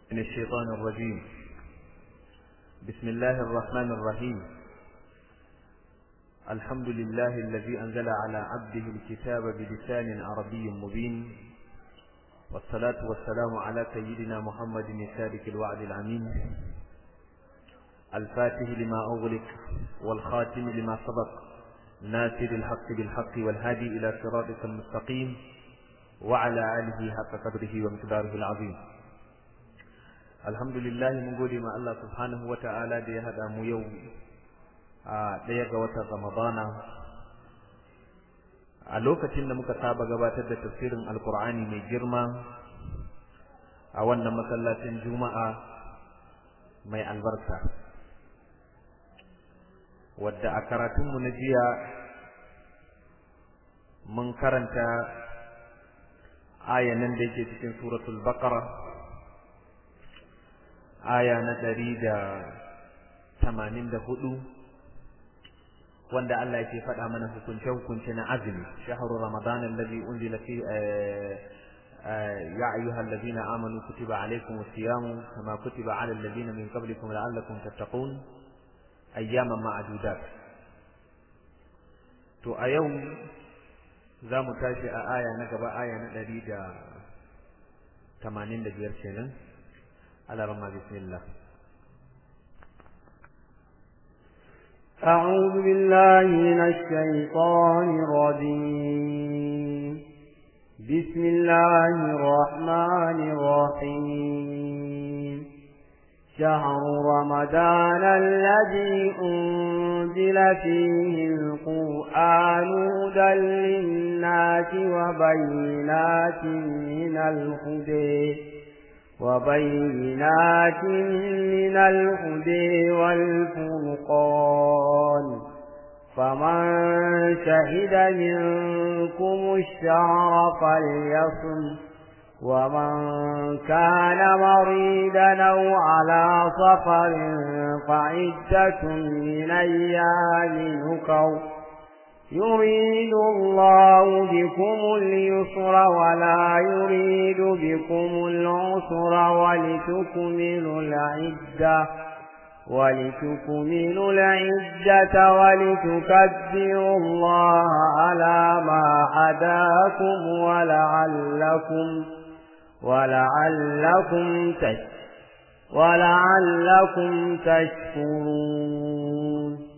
من الشيطان الرجيم بسم الله الرحمن الرحيم الحمد لله الذي أنزل على عبده الكتاب بلسان عربي مبين والصلاة والسلام على سيدنا محمد السابق الوعد العمين الفاتح لما أغلق والخاتم لما سبق ناصر الحق بالحق والهادي إلى صراطك المستقيم وعلى آله حق قدره ومقداره العظيم alhamdulillah mun gode ma Allah subhanahu wa ta'ala da ya haɗa mu yau a ɗaya ga watan Ramadana a lokacin da muka saba gabatar da tafsirin alkur'ani mai girma a wannan masallacin juma'a mai albarka wadda a karatunmu na jiya mun karanta ayanan da yake cikin suratul baqara aya na ɗari da tamanin da hudu wanda Allah yake faɗa mana hukunce-hukunce na azumi shahru ramadan alladhi unzila fi ya ayyuhal ladina amanu kutiba alaykum as-siyam kama kutiba ala alladhina min qablikum la'allakum tattaqun ayyaman ma'dudat to a yau za mu tashi a aya na gaba aya na ɗari da tamanin da biyar kenan على رمى بسم الله أعوذ بالله من الشيطان الرجيم بسم الله الرحمن الرحيم شهر رمضان الذي أنزل فيه القرآن هدى للناس وبينات من الهدى وبينات من الهدى والفرقان فمن شهد منكم الشهر فليصم ومن كان مريدا أو على سفر فعدة من أيام نكر يريد الله بكم اليسر ولا يريد بكم العسر ولتكملوا العدة ولتكملوا العدة ولتكبروا الله على ما هداكم ولعلكم ولعلكم تش ولعلكم تشكرون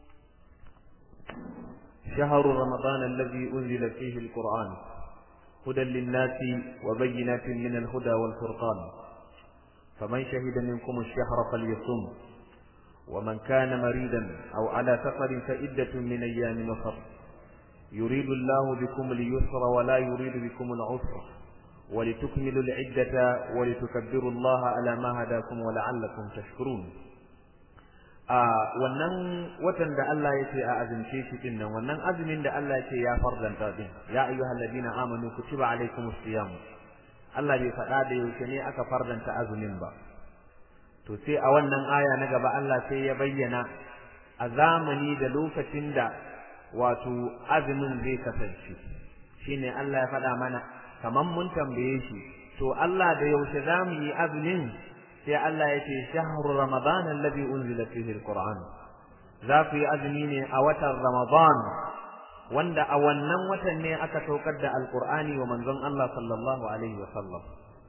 شهر رمضان الذي أنزل فيه القرآن هدى للناس وبينات من الهدى والفرقان فمن شهد منكم الشهر فليصم ومن كان مريدا أو على سفر فإدة من أيام نصر يريد الله بكم اليسر ولا يريد بكم العسر ولتكملوا العدة ولتكبروا الله على ما هداكم ولعلكم تشكرون a wannan watan da Allah ya ce a azumce shi din nan wannan azumin da Allah ya ce ya farzanta din ya ayyuhal ladina amanu kutiba alaykumus siyam Allah bai faɗa da yaushe ne aka farzanta azumin ba to sai a wannan aya na gaba Allah sai ya bayyana a zamani da lokacin da wato azumin zai kasance shine Allah ya faɗa mana kaman mun tambaye shi to Allah da yaushe zamu yi azumin sai Allah ya ce shahru ramadan alladhi unzila fihi alquran za ku yi azumi ne a watan ramadan wanda a wannan watan ne aka saukar da alqur'ani wa manzon Allah sallallahu alaihi wa sallam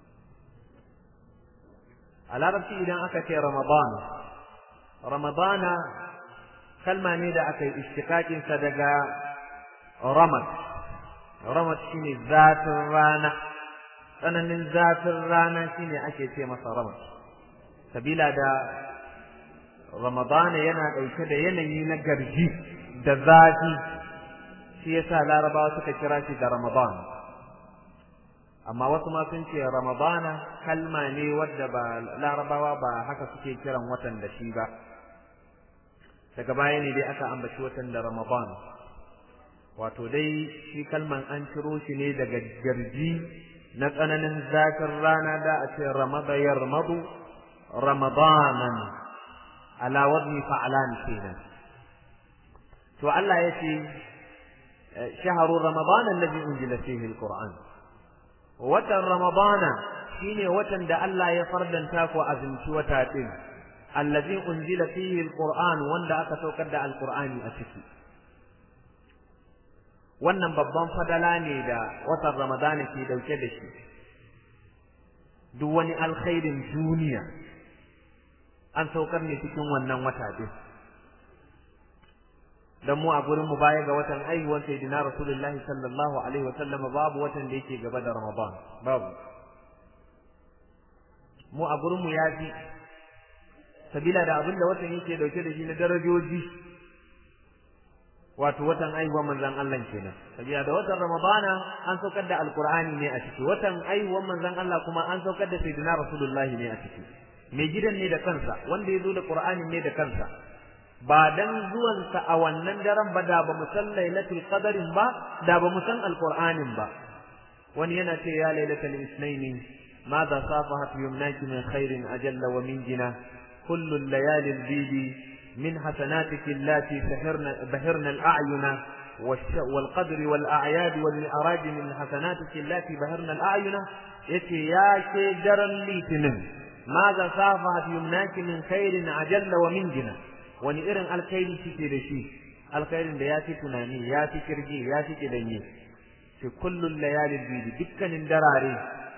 a larabci idan aka ce ramadan ramadana kalma ne da aka yi ishtiqaqin sa daga ramad ramad shine zatin rana tsananin zafin rana shine ake ce masa ramad sabila da ramadana yana ɗauke da yanayi na garji da zafi shi yasa larabawa suka kira shi da ramadan amma wasu ma sun ce ramadana kalma ne wadda ba larabawa ba haka suke kiran watan da shi ba daga baya ne dai aka ambaci watan da ramadan wato dai shi kalman an ciro shi ne daga garji na tsananin zafin rana da a ce ramada yarmadu ramadanan ala wadni fa'lan kenan to Allah ya ce shahru ramadan alladhi unzila fihi alquran watan ramadana shine watan da Allah ya fardanta ku azumci wata din allazi unzila fihi alquran wanda aka saukar da alqur'ani a ciki wannan babban fadala ne da watan ramadana ke dauke da shi duk wani alkhairin duniya an saukar ne cikin wannan wata din dan mu a gurin mu baya ga watan aihuwar sayyidina rasulullahi sallallahu alaihi wa sallama babu watan da yake gaba da ramadan babu mu a gurin mu yafi sabila da abin da watan yake dauke da shi na darajoji wato watan aihuwar manzon Allah kenan sabila da watan ramadana an saukar da alqur'ani ne a ciki watan aihuwar manzon Allah kuma an saukar da sayyidina rasulullahi ne a ciki mai gidan ne da kansa wanda ya zo da qur'ani ne da kansa ba dan zuwansa a wannan daren ba da ba mu san lailatul qadarin ba da ba mu san alqur'anin ba wani yana ce ya lailatul isnaini ماذا صافحت يمناك من خير أجل ومن جنة كل الليالي البيد من حسناتك اللاتي سهرن بهرن الأعين والقدر والأعياد والمعراج من حسناتك اللاتي بهرن الأعين يتي يا شجر ليتنم ماذا صافحت يمناك من خير أجل ومن جنة wani irin alkhairi kike da shi alkhairin da ya fi tunani ya fi kirgi ya fi kidanye fi kullun layalin bidi dukkanin darare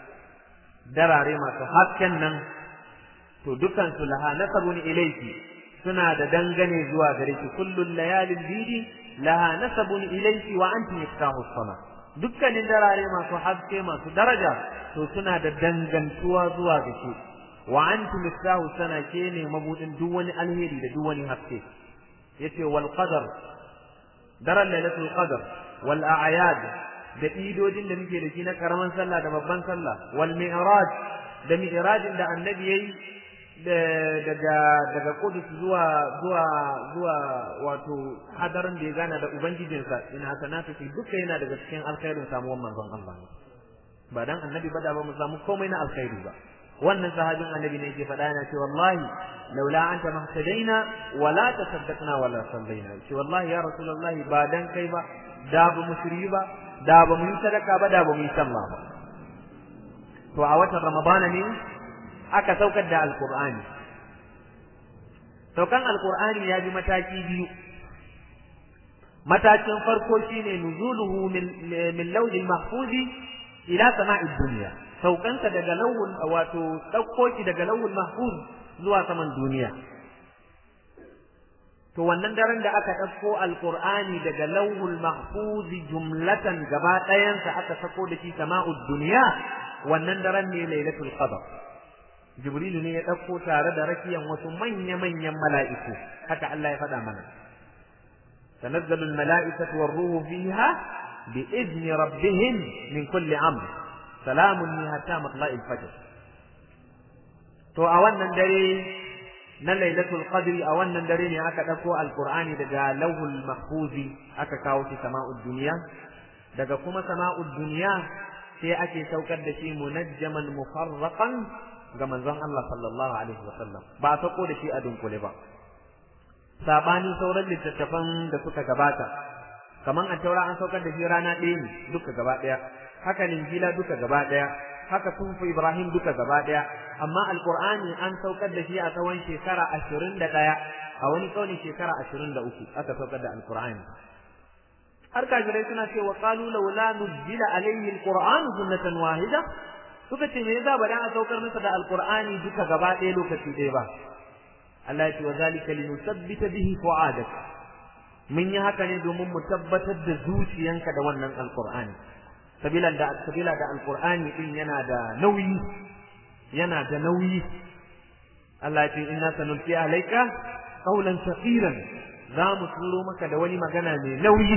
darare masu hasken nan to dukan su laha nasabun ilayki suna da dangane zuwa gare ki kullun layalin bidi laha nasabun ilayki wa anti miftahu sama dukkanin darare masu haske masu daraja to suna da dangantuwa zuwa ga ki wa antum miftahu sana ke ne mabudin duk wani alheri da duk wani haske yace wal qadar daren lailatul qadar wal a'yad da idodin da muke da shi na karaman sallah da babban sallah wal mi'raj da mi'rajin da annabi yayi daga daga Qudus zuwa zuwa zuwa wato hadarin da ya gana da ubangijinsa in hasanatu fi duka yana daga cikin alkhairin samuwar manzon Allah ba dan annabi ba da ba mu samu komai na alkhairi ba wannan sahabin annabi ne yake faɗa yana ce wallahi laula anta mahtadaina wala tasaddaqna wala sallaina ce wallahi ya rasulullahi ba dan kai ba da ba mu shiri ba da ba mu yi sadaka ba da ba mu yi sallah ba to a watan ramadana ne aka saukar da alqur'ani saukan alqur'ani ya bi mataki biyu matakin farko shine nuzuluhu min min lawhil mahfuzi ila sama'id dunya saukansa daga lawul wato ɗauko shi daga lawul mahfuz zuwa saman duniya to wannan daren da aka ɗauko alqur'ani daga lawul mahfuz jumlatan gaba ɗayansa aka sako da shi sama'ud duniya wannan daren ne lailatul qadr jibrilu ne ya ɗauko tare da rakiyan wasu manya manyan mala'iku haka Allah ya faɗa mana tanazzalu al-mala'ikatu war-ruhu fiha بإذن ربهم من كل أمر salamun ni hatta matla'il fajr to a wannan dare na lailatul qadri a wannan dare ne aka dauko alqur'ani daga lawhul mahfuzi aka kawo shi sama'ud dunya daga kuma sama'ud dunya sai ake saukar da shi munajjaman mufarraqan ga manzon Allah sallallahu alaihi wasallam ba a sauko da shi a dunkule ba sabani sauran littattafan da suka gabata kaman a taura an saukar da shi rana ɗaya ne duka gaba ɗaya haka linjila duka gaba daya haka sufu ibrahim duka gaba daya amma alqur'ani an saukar da shi a tsawon shekara 21 a wani kauli shekara 23 aka saukar da alqur'ani har kafirai suna cewa qalu laula nuzila alayhi alqur'anu sunnatan wahida suka ce me yasa ba dan a saukar masa da alqur'ani duka gaba daya lokaci ɗaya ba Allah ya ce wa zalika linusabbita bihi fu'adak mun yi haka ne domin mu tabbatar da zuciyanka da wannan alqur'ani sabila da sabila da alqur'ani din yana da nauyi yana da nauyi Allah ce inna sanulqi alayka qawlan thaqilan za mu turo maka da wani magana mai nauyi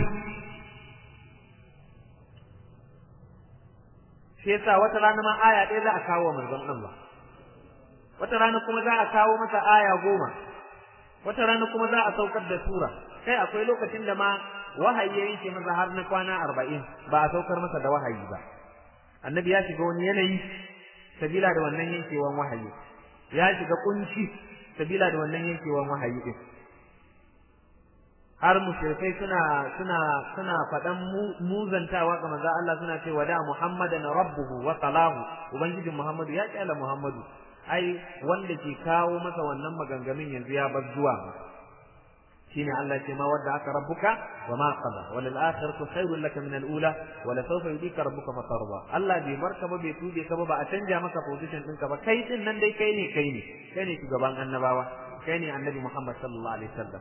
shi yasa wata rana ma aya ɗaya za a kawo manzon Allah wata rana kuma za a kawo masa aya goma wata rana kuma za a saukar da sura kai akwai lokacin da ma wahayi ya yanke masa har na kwana arba'in ba a saukar masa da wahayi ba annabi ya shiga wani yanayi sabila da wannan yankewan wahayi ya shiga kunci sabila da wannan yankewan wahayi din har mushrikai suna suna suna faɗan muzantawa ga manzo Allah suna cewa da Muhammadan rabbuhu wa salahu ubangijin Muhammadu ya kyala Muhammadu ai wanda ke kawo masa wannan maganganun yanzu ya bar zuwa shine Allah ce ma wadda aka rabbuka wa ma qada wa lil akhiratu khairul laka min al ula wa la sawfa yudika rabbuka fatarda Allah bai barka ba bai tube ka ba ba a canja maka position ɗinka ba kai din nan dai kai ne kai ne kai ne shugaban annabawa kai ne annabi Muhammad sallallahu alaihi wasallam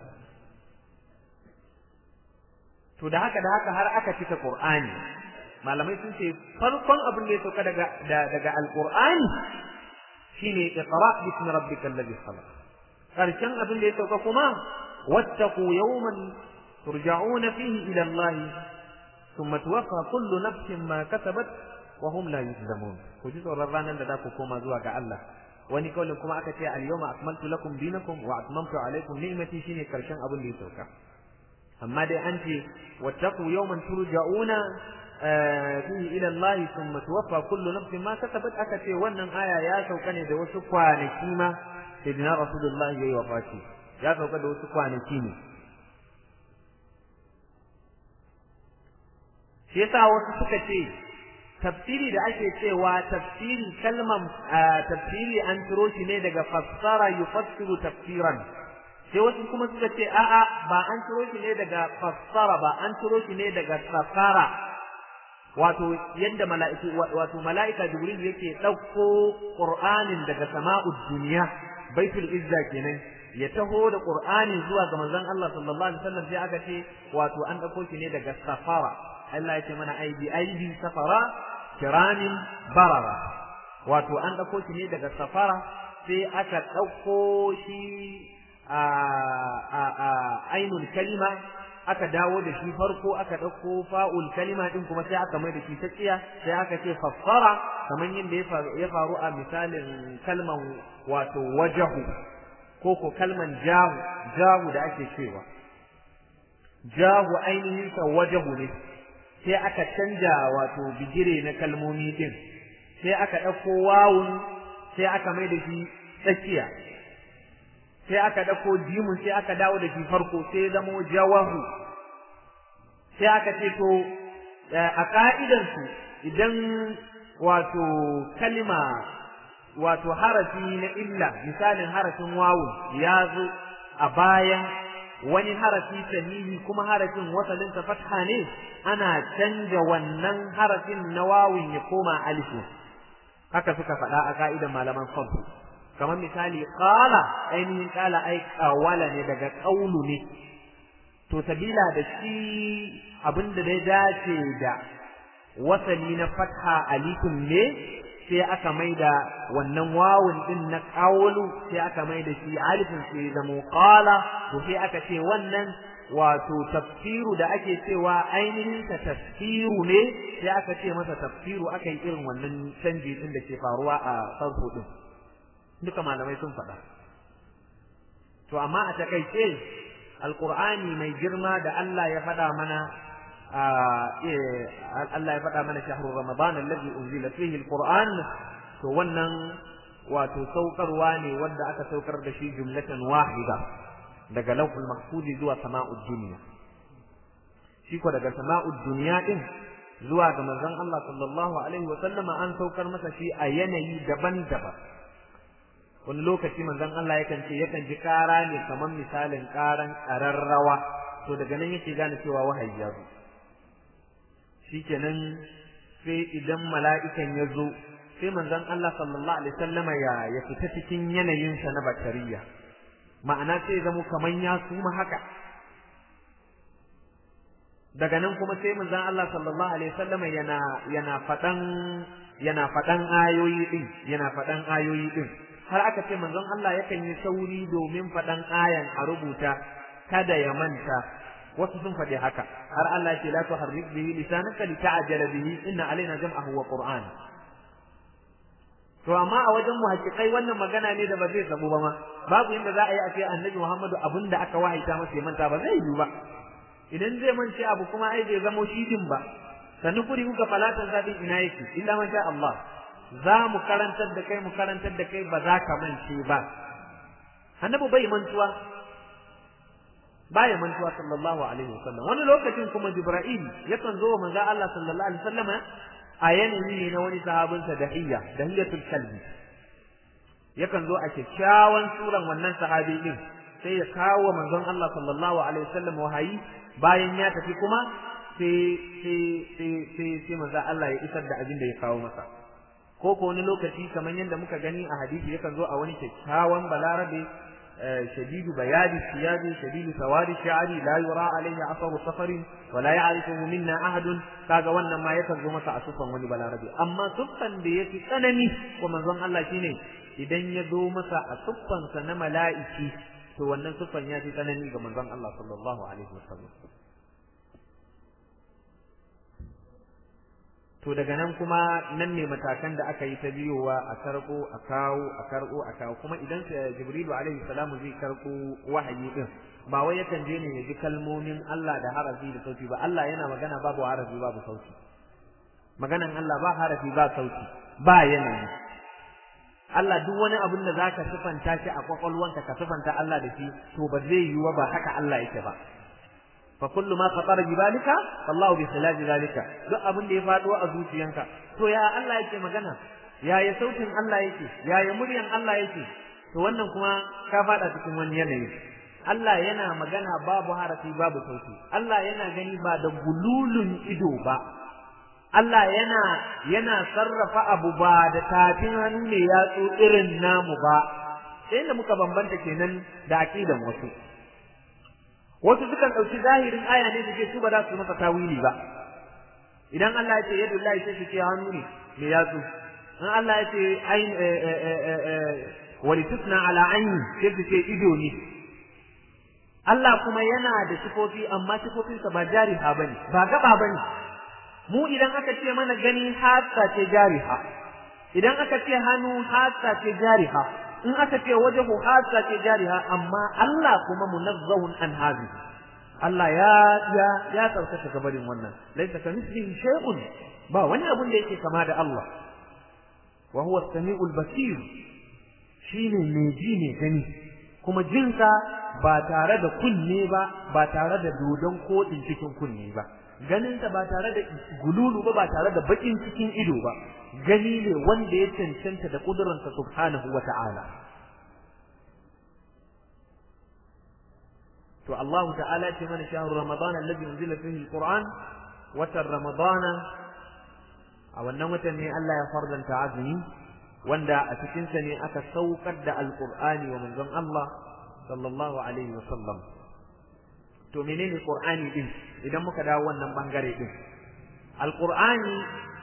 to da haka da haka har aka cika Qur'ani malamai sun ce farkon abin da ya sauka daga daga alqur'ani shine iqra bismi rabbikal ladhi khalaq karshen abin da ya sauka kuma wattaqu yawman turja'una fihi ila Allah thumma tuwaffa kullu nafsin ma kasabat wa hum la yuzlamun ku ji tsoron ranar da za ku koma zuwa ga Allah wani kaulin kuma aka ce al-yawma akmaltu lakum dinakum wa atmamtu alaykum ni'mati shine karshen abin da ya sauka amma dai an ce wattaqu yawman turja'una fihi ila Allah thumma tuwaffa kullu nafsin ma kasabat aka ce wannan aya ya sauka ne da wasu kwanaki ma sayyidina rasulullah yayi wafati ya sauka da wasu kwanaki ne shi yasa wasu suka ce tafsiri da ake cewa tafsiri kalman tafsiri an turo shi ne daga fassara yufassiru tafsiran sai wasu kuma suka ce a'a ba an turo shi ne daga fassara ba an turo shi ne daga safara wato yadda mala'iku wato mala'ika jibril yake dauko qur'anin daga sama'ud dunya baitul izza kenan ya taho da qur'ani zuwa ga manzon Allah sallallahu alaihi wasallam sai aka ce wato an dauko shi ne daga safara Allah ya ce mana aibi aibi safara kiramin barara wato an dauko shi ne daga safara sai aka dauko shi a a ainul kalima aka dawo da shi farko aka ɗauko fa'ul kalima ɗin kuma sai aka mai da shi ta tsiya sai aka ce fassara kamar yadda ya faru a misalin kalman wato wajahu ko ko kalman jahu jahu da ake cewa jahu ainihin sa wajahu ne sai aka canja wato bigire na kalmomi ɗin sai aka ɗauko wawun sai aka mai da shi tsakiya sai aka ɗauko jimun sai aka dawo da shi farko sai zamo jawahu sai aka ce to a ka'idansu idan wato kalima wato harafi na illa misalin harafin wawu ya zo a bayan wani harafi sahihi kuma harafin wasalinsa fatha ne ana canja wannan harafin na wawun ya koma alifu haka suka faɗa a ka'idan malaman sarfu kamar misali qala ainihin qala ai qawala ne daga qaulu ne to sabila da shi abinda da ya dace da wasali na fatha alifun ne sai aka maida wannan wawun din na qawlu sai aka maida shi alifin sai zama qala to sai aka ce wannan wato tafsiru da ake cewa ainihin ta tafsiru ne sai aka ce masa tafsiru aka yi irin wannan canji din da ke faruwa a sarfu din duka malamai sun faɗa to amma a takaice alqur'ani mai girma da Allah ya faɗa mana Allah ya faɗa mana shahru ramadan alladhi unzila fihi alquran to wannan wato saukarwa ne wanda aka saukar da shi jumlatan wahida daga lawhul mahfuz zuwa sama'ud dunya shi ko daga sama'ud dunya din zuwa ga manzon Allah sallallahu alaihi wa sallama an saukar masa shi a yanayi daban-daban wani lokaci manzon Allah yakan ce yakan ji kara ne kamar misalin karan kararrawa to daga nan yake gane cewa wahayi ya zo shikenan sai idan mala'ikan ya zo sai manzon Allah sallallahu alaihi wasallama ya ya fita cikin yanayinsa na batariya ma'ana sai zamo kaman ya suma haka daga nan kuma sai manzon Allah sallallahu alaihi wasallama yana yana fadan yana fadan ayoyi din yana fadan ayoyi din har aka ce manzon Allah yakan yi sauri domin faɗan ayan a rubuta kada ya manta wasu sun faɗi haka har Allah ya ce la tuharrik bihi lisanaka lita'jala bihi inna alaina jam'ahu wa qur'an to amma a wajen muhaqqiqai wannan magana ne da ba zai samu ba ma babu inda za a yi a ce annabi Muhammadu abinda aka wahaita masa ya manta ba zai yi ba idan zai mance abu kuma ai bai zamo shi din ba sanukuri kuka falatan zabin ina yake illa man sha Allah za mu karantar da kai mu karantar da kai ba za ka mance ba annabi bai mantuwa baya mantuwa sallallahu alaihi wasallam wani lokacin kuma jibril yakan zo wa manzo Allah sallallahu alaihi wasallama a yanayi ne na wani sahabinsa dahiyya dahiyatul kalbi yakan zo a kyakkyawan suran wannan sahabi din sai ya kawo manzon Allah sallallahu alaihi wasallam wahayi bayan ya tafi kuma sai sai sai sai sai manzo Allah ya isar da abin da ya kawo masa ko ko wani lokaci kamar yadda muka gani a hadisi yakan zo a wani kyakkyawan balarabe شديد بياد الثياب شديد سواد الشعر لا يرى عليه اثر سفر ولا يعرفه منا احد kaga wannan ma yakan zo masa a sufan wani balarabe amma suffan da yafi tsanani ko manzon Allah shine idan ya zo masa a suffan sa na mala'iki to wannan suffan ya fi tsanani ga manzon Allah sallallahu alaihi wasallam to daga nan kuma nan ne matakan da aka yi ta biyowa a karɓo a kawo a karɓo a kawo kuma idan jibrilu alaihi salamu zai karɓo wahayi din ba wai yakan je ne ya ji kalmomin Allah da harafi da sauti ba Allah yana magana babu harafi babu sauti maganan Allah ba harafi ba sauti ba yanayi Allah duk wani abin da zaka sifanta shi a kwakwalwanka ka sifanta Allah da shi to ba zai yiwu ba haka Allah yake ba فكل ما خطر ببالك فالله بخلاف ذلك duk abin da ya faɗo a zuciyanka to ya Allah yake magana ya ya sautin Allah yake ya ya muryan Allah yake to wannan kuma ka faɗa cikin wani yanayi Allah yana magana babu harafi babu sauti Allah yana gani ba da gululun ido ba Allah yana yana sarrafa abu ba da tafin hannu ne yatsu irin namu ba sai da muka bambanta kenan da aqidan wasu wasu sukan ɗauki zahirin aya ne su ce su ba za su masa tawili ba idan Allah ya ce yadda Allah sai su ce hannu ne me yatsu in Allah ya ce ain walitusna ala aini sai su ce ido ne Allah kuma yana da sifofi amma sifofinsa ba jariha bane ba gaba bane mu idan aka ce mana gani hasa ce jariha idan aka ce hannu hasa ce jariha in aka ce wajahu hasa ce jariha amma Allah kuma munazzahun an hazi Allah ya ya ya tsarkaka gabarin wannan laisa ka mislihi shay'un ba wani abun da yake kama da Allah wa huwa as-sami'ul basir shine mai ji ne gani kuma jinsa ba tare da kunne ba ba tare da dodon kodin cikin kunne ba ganinsa ba tare da gululu ba ba tare da bakin cikin ido ba gani ne wanda ya cancanta da kudurinsa subhanahu wa ta'ala to Allah ta'ala ce mana shahru ramadan alladhi unzila fihi alquran watan ramadana a wannan watan ne Allah ya fardanta azumi wanda a cikin sa ne aka saukar da alqur'ani wa manzon Allah sallallahu alaihi wa sallam to menene qur'ani din idan muka dawo wannan bangare din alqur'ani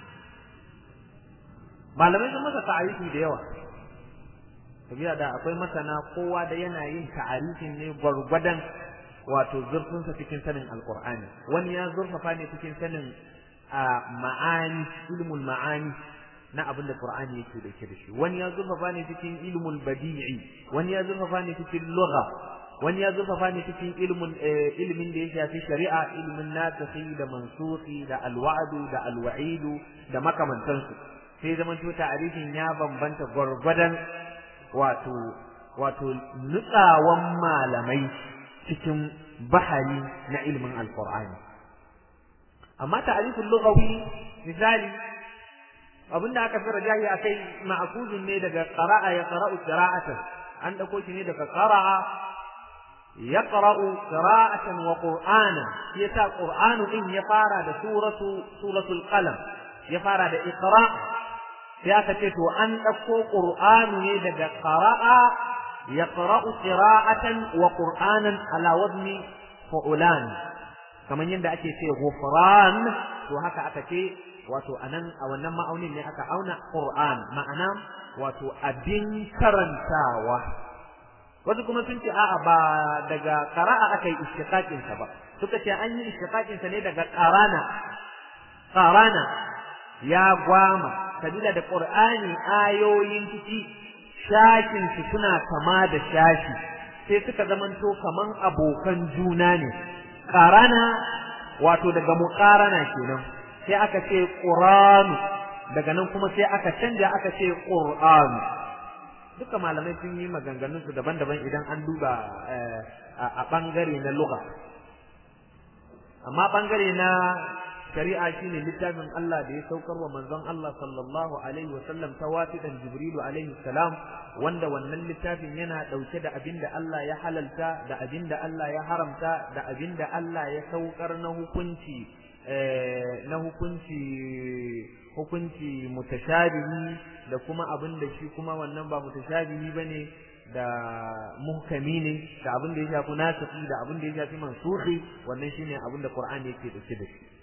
malamai sun masa ta'arifi da yawa sabiya da akwai masana kowa da yana yin ta'arifin ne gwargwadon wato zurfinsa cikin sanin alqur'ani wani ya zurfafa ne cikin sanin ma'ani ilmul ma'ani na abin da qur'ani yake da ke da shi wani ya zurfafa ne cikin ilmul badi'i wani ya zurfafa ne cikin lugha wani ya zurfafa ne cikin ilmin ilmin da ya shafi shari'a ilmin nasikhi da mansukhi da alwa'du da alwa'idu da makamantansu sai zaman to ta'arifin ya bambanta gwargwadon wato wato nutsawan malamai cikin bahari na ilmin alqur'ani amma ta'arifin lughawi misali abinda aka fi rajahi akai ma'kuzun ne daga qara'a ya qara'u qira'atan an dauko shi ne daga qara'a يقرأ قراءة وقرآنا يتا قرآن إن يفارى سورة سورة القلم يفارى إقراء سياسة أن أكو قرآن يدق قراء يقرأ قراءة وقرآنا على وزن فعلان كما يندى أكي في غفران وهكا أكي wato anan a wannan ma'aunin ne aka auna Qur'an ma'ana wato abin karantawa wasu kuma sun ce a'a ba daga qara'a aka yi istiqaqin sa ba suka ce an yi istiqaqin sa ne daga qarana qarana ya gwama sabila da qur'ani ayoyin ciki shakin su suna kama da shashi sai suka zamanto kaman abokan juna ne qarana wato daga muqarana kenan sai aka ce qur'anu daga nan kuma sai aka canja aka ce qur'anu duka malamai sun yi maganganun su daban-daban idan an duba a bangare na lugha amma bangare na shari'a shine littafin Allah da ya saukar wa manzon Allah sallallahu alaihi wasallam ta wasidan Jibrilu alaihi salam wanda wannan littafin yana dauke da abinda Allah ya halalta da abinda Allah ya haramta da abinda Allah ya saukar na hukunci na hukunci hukunci mutashabihi da kuma abin da shi kuma wannan ba mutashabihi bane da muhkami ne da abin da ya shafi nasikhi da abin da ya shafi mansuhi wannan shine abin da Qur'ani yake dauke da shi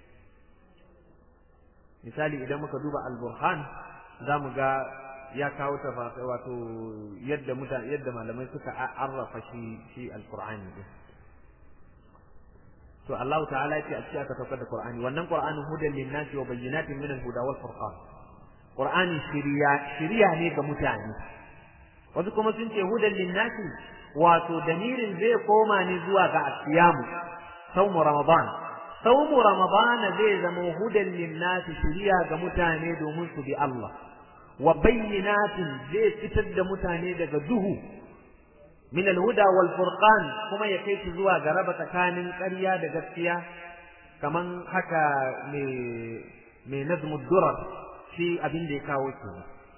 misali idan muka duba al-Burhan zamu ga ya kawo tafasir wato yadda mutane yadda malamai suka arrafa shi shi al-Qur'ani din to Allah ta'ala ya ce a cikin aka saukar da Qur'ani wannan Qur'anin hudan lin-nasi wa bayyinatin min al-huda wal furqan Qur'ani shiriya shiriya ne ga mutane wasu kuma sun ce hudan lin-nasi wato damirin zai koma ne zuwa ga asiyamu saumu ramadan saumu ramadan zai zama hudan lin-nasi shiriya ga mutane domin su bi Allah wa bayyinatin zai fitar da mutane daga duhu من الهدى والفرقان كما يكيت زوا غربة كان قرية دغسكيا كمان حكى من نظم الدرر في أبين دي كاوتو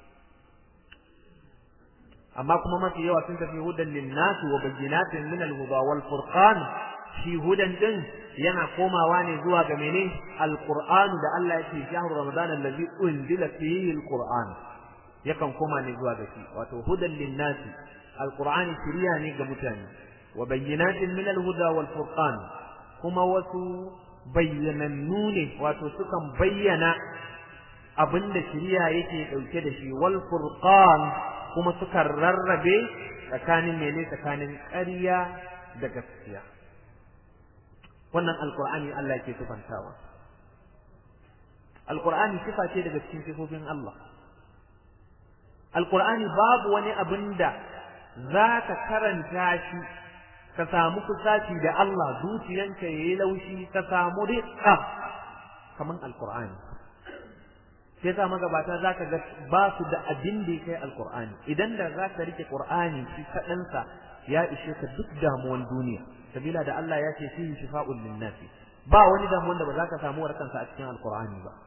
أما كما ما في يوى سنت في هدى للناس وبينات من الهدى والفرقان في هدى دن yana komawa ne zuwa ga mene alqur'anu da Allah yake shahru ramadan allazi unzila fihi alqur'an yakan koma ne zuwa ga shi wato hudan linnasi alqur'ani shiriya ne ga mutane wa bayyinatin min alhuda wal furqan kuma wasu bayyanannu ne wato sukan bayyana abinda shiriya yake dauke da shi wal furqan kuma sukan rarrabe tsakanin mene tsakanin ƙarya da gaskiya wannan alqur'ani Allah yake sifantawa alqur'ani sifa ce daga cikin sifofin Allah alqur'ani babu wani abinda za ka karanta shi ka samu kusaci da Allah zuciyanka ya yi laushi ka samu riƙa kamar alkur'ani sai sa magabata za ka ga ba su da abin da ya kai alkur'ani idan da za ka rike qur'ani shi kaɗansa ya ishe ka duk damuwan duniya sabila da Allah ya ce fihi shifa'un linnasi ba wani damuwan da ba za ka samu warkansa a cikin alkur'ani ba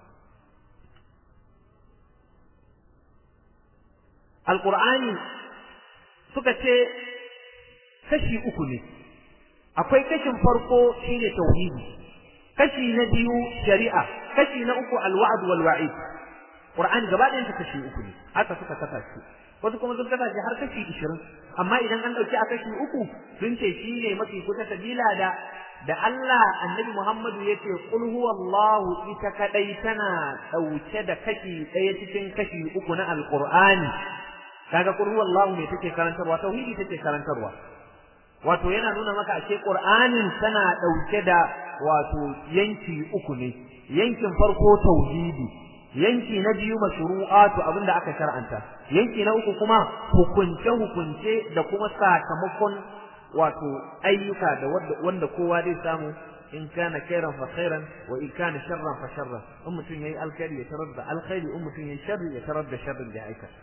alkur'ani suka ce kashi uku ne akwai kashin farko shine tauhidi kashi na biyu shari'a kashi na uku alwa'd wal wa'id qur'ani gaba ɗayan kashi uku ne haka suka kasa shi wasu kuma sun kasa shi har kashi 20 amma idan an dauki a kashi uku sun ce shine mafi kusa sabila da da Allah annabi Muhammadu yace qul huwallahu ita kadai tana dauke da kashi ɗaya cikin kashi uku na alqur'ani kaga qul huwallahu me take karantarwa tauhidi take karantarwa wato yana nuna maka ashe qur'anin tana dauke da wato yanki uku ne yankin farko tauhidi yanki na biyu mashru'atu abinda aka shar'anta yanki na uku kuma hukunce hukunce da kuma sakamakon wato ayyuka da wanda kowa zai samu in kana khairan fa khairan wa in kana sharran fa sharran in mutum yayi alkhairi ya tarar da alkhairi in mutum yayi sharri ya tarar da sharrin da ya aikata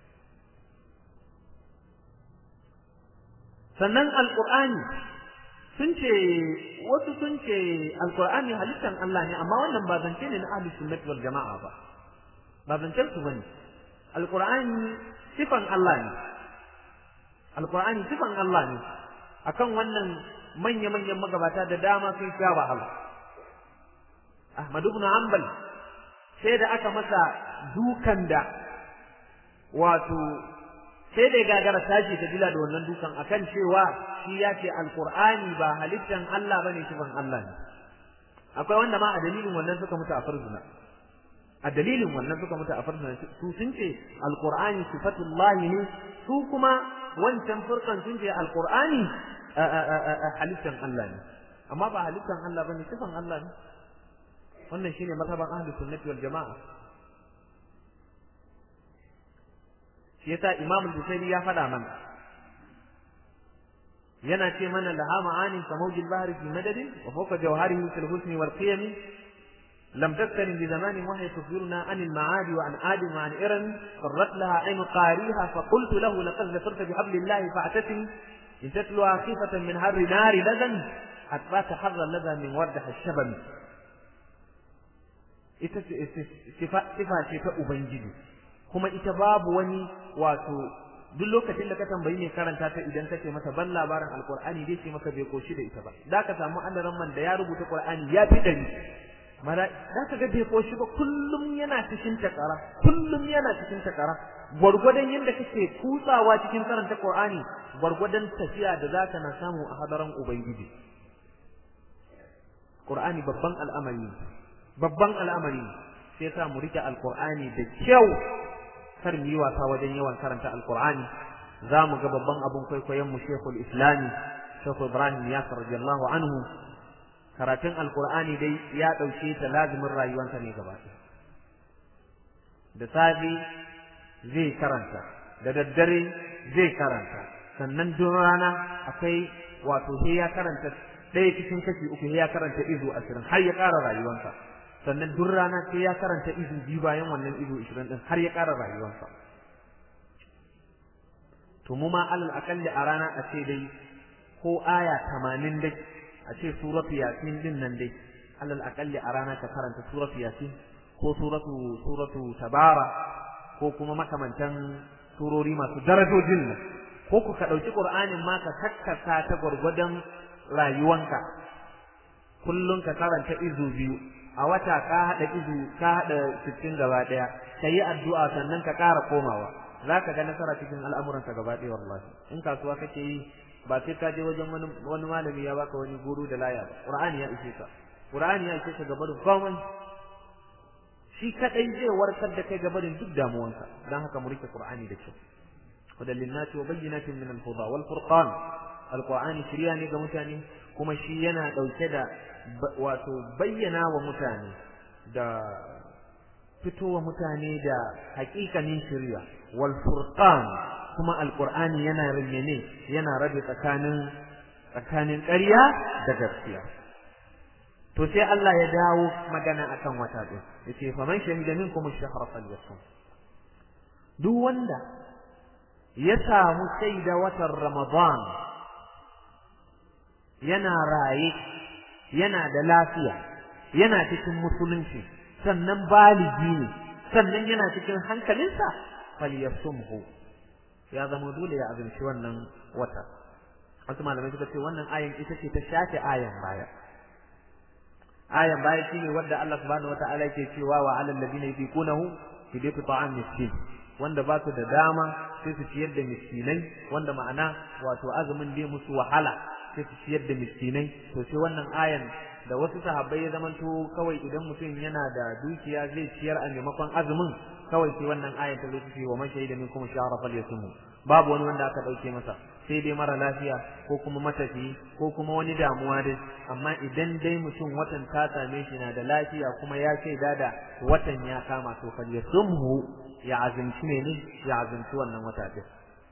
sannan alqur'ani sun ce wasu sun ce alqur'ani halittan Allah ne amma wannan ba zance ne na ahlus sunnati wal jama'a ba ba zancen su bane alqur'ani sifan Allah ne alqur'ani sifan Allah ne akan wannan manya manyan magabata da dama sun sha wahala Ahmad ibn Hanbal sai da aka masa dukan da wato sai da gagara tashi ta dila da wannan dukan akan cewa shi ya ce alqur'ani ba halittan Allah bane sifan Allah ne akwai wanda ma a dalilin wannan suka mutu a farzuna a dalilin wannan suka mutu a farzuna su sun ce alqur'ani sifatullahi ne su kuma wancan furkan sun ce alqur'ani halittan Allah ne amma ba halittan Allah bane sifan Allah ne wannan shine mazhaban ahlus sunnati wal jamaa shi yasa Imam al-Bukhari ya faɗa mana yana ce mana laha ma'ani ka mawjil bahri fi madadin wa fawqa jawharihi fil husni wal qiyam لم تكترن بزمان وهي تخبرنا عن المعاد وعن آد وعن إرم قرت لها عين قاريها فقلت له لقد ذكرت بحبل الله فاعتسم in tatluha khifatan min harri nari ladan atbaka harra ladha min wardah ash-shabam ita sifa sifa ce ta ubangiji kuma ita babu wani wato duk lokacin da ka tambayi mai karanta ta idan kace masa ban labarin alqur'ani dai ce maka bai koshi da ita ba da ka samu annaran man da ya rubuta qur'ani ya fi dari mara da ka ga bai koshi ba kullum yana cikin takara kullum yana cikin takara gwargwadon yadda kake kutsawa cikin karanta qur'ani gwargwadon tafiya da zaka na samu a hadaran ubangiji qur'ani babban al'amari babban al'amari sai sa mu rike alqur'ani da kyau kar mu yi wasa wajen yawan karanta alqur'ani za mu ga babban abun kwaikwayon mu shekul islami shekul ibrahim yasir radiyallahu anhu karatun alqur'ani dai ya dauke ta lazimin rayuwarsa ne gaba da safe zai karanta da daddare zai karanta sannan duk rana akwai wato sai ya karanta ɗaya cikin kashi uku ya karanta izu ashirin har ya ƙara rayuwarsa sannan duk rana sai ya karanta izu biyu bayan wannan izu ashirin ɗin har ya ƙara rayuwarsa to mu ma alal akalli a rana a ce dai ko aya tamanin dai a ce suratu yasin din nan dai alal akalli a rana ka karanta suratu yasin ko suratu suratu tabara ko kuma makamantan surori masu darajojin nan ko ku ka ɗauki ƙur'anin ma ka kakkasa ta gwargwadon rayuwanka kullum ka karanta izu biyu a wata ka haɗa izu ka haɗa sittin gaba ɗaya ka yi addu'a sannan ka ƙara komawa za ka ga nasara cikin al'amuranka gaba ɗaya wallahi in kasuwa kake yi ba sai ka je wajen wani malami ya baka wani guru da laya ba ƙur'ani ya ishe ka ƙur'ani ya ishe ka gaba da komai shi kaɗai zai warkar da kai gaba da duk damuwanka don haka mu rike ƙur'ani da kyau هدى للناس وبينات من الهدى والفرقان القرآن شرياني ga mutane kuma shi yana dauke da wato bayyana wa mutane da fitowa mutane da hakikanin shari'a wal furqan kuma alqur'ani yana rinyane yana rabe tsakanin tsakanin ƙarya da gaskiya to sai Allah ya dawo magana akan wata din yace faman shahida minkum ash-shahra falyasum duk wanda ya samu shaida watan Ramadan yana raye yana da lafiya yana cikin musulunci sannan baligi ne sannan yana cikin hankalinsa falyasumhu ya zama dole ya azumci wannan wata wasu malamai suka ce wannan ayan ita ce ta shafe ayan baya ayan baya shine wadda Allah subhanahu wataala yake cewa wa alal ladina yuqunahu fidatu ta'am miskin wanda ba su da dama sai su ciyar da miskinai wanda ma'ana wato azumin dai musu wahala sai su ciyar da miskinai to sai wannan ayan da wasu sahabbai ya zamanto kawai idan mutum yana da dukiya zai ciyar a maimakon azumin kawai sai wannan ayan ta zo ta ce wa man shahida minkum shahra falyasum babu wani wanda aka dauke masa sai dai mara lafiya ko kuma matafi ko kuma wani damuwa dai amma idan dai mutum watan ta same shi na da lafiya kuma ya shaida da watan ya kama to falyasumhu ya azumci ne ya azumci wannan wata din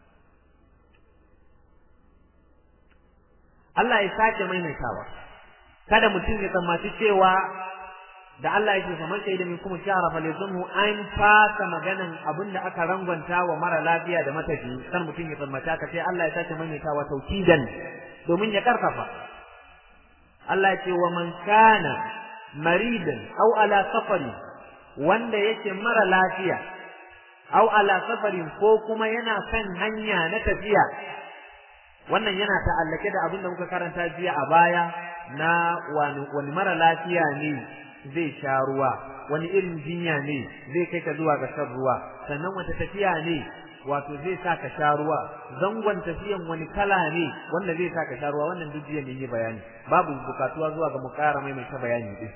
Allah ya sake maimaitawa kada mutum ya tsammaci cewa da Allah yake fa man shaida minkum shahra falyazumhu an fasa maganan abinda aka rangwanta wa mara lafiya da matafi san mutum ya tsammata ka sai Allah ya sake maimaitawa taukidan domin ya karfafa Allah ya ce wa man kana maridan aw ala safari wanda yake mara lafiya aw ala safarin ko kuma yana kan hanya na tafiya wannan yana ta'allake da abin da muka karanta jiya a baya na wani mara lafiya ne zai sha ruwa wani irin jinya ne zai kai ka zuwa ga shan ruwa sannan wata tafiya ne wato zai sa ka sha ruwa zangon tafiyan wani kala ne wanda zai sa ka sha ruwa wannan duk jiya ne yi bayani babu bukatuwa zuwa ga mu ƙara mai ta bayani din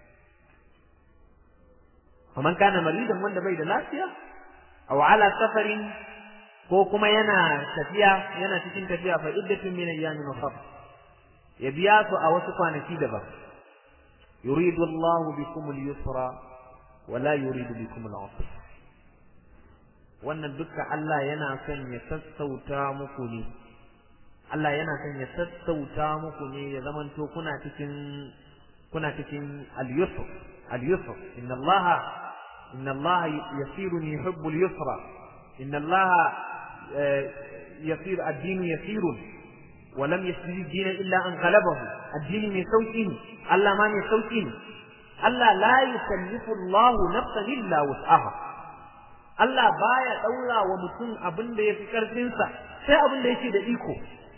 faman kana maridan wanda bai da lafiya aw ala safarin ko kuma yana tafiya yana cikin tafiya fa iddatun min ayyamin ukhra ya biya su a wasu kwanaki daban yuridu Allahu bikum al-yusra wa la yuridu bikum al-usra wannan dukkan Allah yana son ya sassauta muku ne Allah yana son ya sassauta muku ne ya zamanto kuna cikin kuna cikin al-yusr al-yusr inna Allah inna Allah yasirun yuhibbu al-yusra inna Allah yasir ad-din yasirun wa lam yasjud dina illa an ghalabahu addini mai sauki ne Allah ma mai sauki ne Allah la yukallifu Allah nafsan illa wus'aha Allah baya daura wa mutum abin da yafi karfin sa sai abin da yake da iko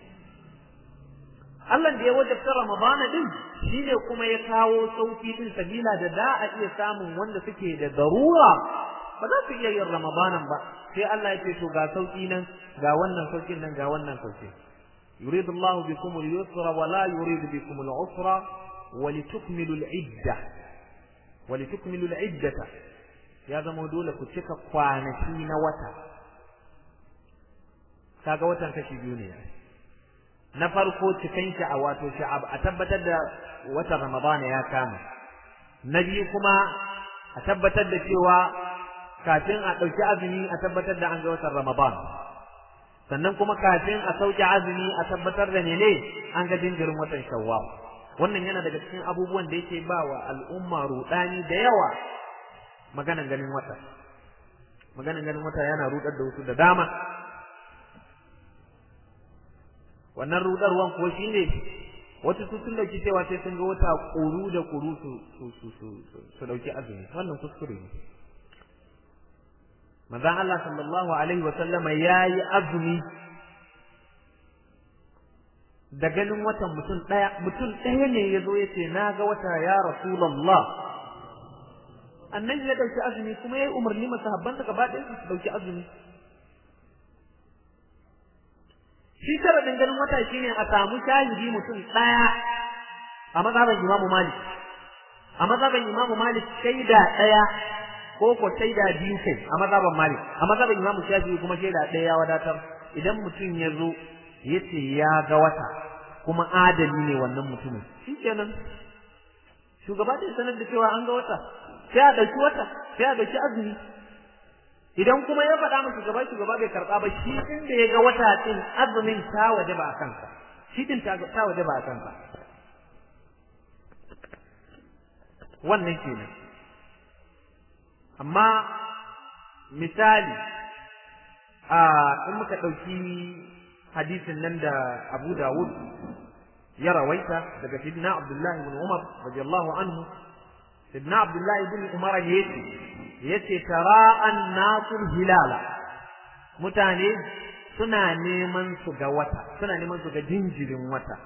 Allah da ya wajabta Ramadana din shine kuma ya kawo sauki din sabila da da a iya samun wanda suke da darura ba za su iya yin Ramadanan ba sai Allah ya ce to ga sauki nan ga wannan saukin nan ga wannan sauki يريد الله بكم اليسر ولا يريد بكم العسر ولتكملوا العدة ولتكملوا العدة يا زما dole ku cika kwanaki na wata kaga watan kashi biyu ne na farko cikan shi a wato sha'ab a tabbatar da watan ramadana ya kama na biyu kuma a tabbatar da cewa kafin a ɗauki azumi a tabbatar da an ga watan ramadan sannan kuma kafin a sauke azumi a tabbatar da mene an ga jinjirin watan shawwal wannan yana daga cikin abubuwan da yake ba wa al'umma rudani da yawa maganan ganin wata maganan ganin wata yana rudar da wasu da dama wannan rudarwan ko shine wasu su sun dauki cewa sai sun ga wata kuru da kuru su su su su su dauki azumi wannan kuskure ne manzon Allah sallallahu alaihi wa sallama yayi azumi da ganin watan mutum daya mutum daya ne yazo yace na ga wata ya rasulullah annabi ya dauki azumi kuma yayi umarni masahabbansa gaba ɗaya su dauki azumi shi sharadin ganin wata shine a samu shahidi mutum daya a mazhaban Imam Malik a mazhaban Imam Malik shaida daya ko ko shaida biyu kai a mazhaban Malik a mazhaban Imam Shafi'i kuma shaida daya ya wadatar idan mutum ya zo yace ya ga wata kuma adali ne wannan mutumin shikenan shugaba da sanar da cewa an ga wata sai a dauki wata sai a dauki azumi idan kuma ya faɗa masa shugaba shugaba bai karɓa ba shi din da ya ga wata din azumin ta waje ba a kansa shi din ta waje ba a kansa wannan kenan amma misali a in muka ɗauki hadisin nan da Abu Dawud ya rawaita daga Sidna Abdullahi ibn Umar radiyallahu anhu Sidna Abdullahi ibn Umar yace yace tara'an nasul hilala mutane suna neman su ga wata suna neman su ga jinjirin wata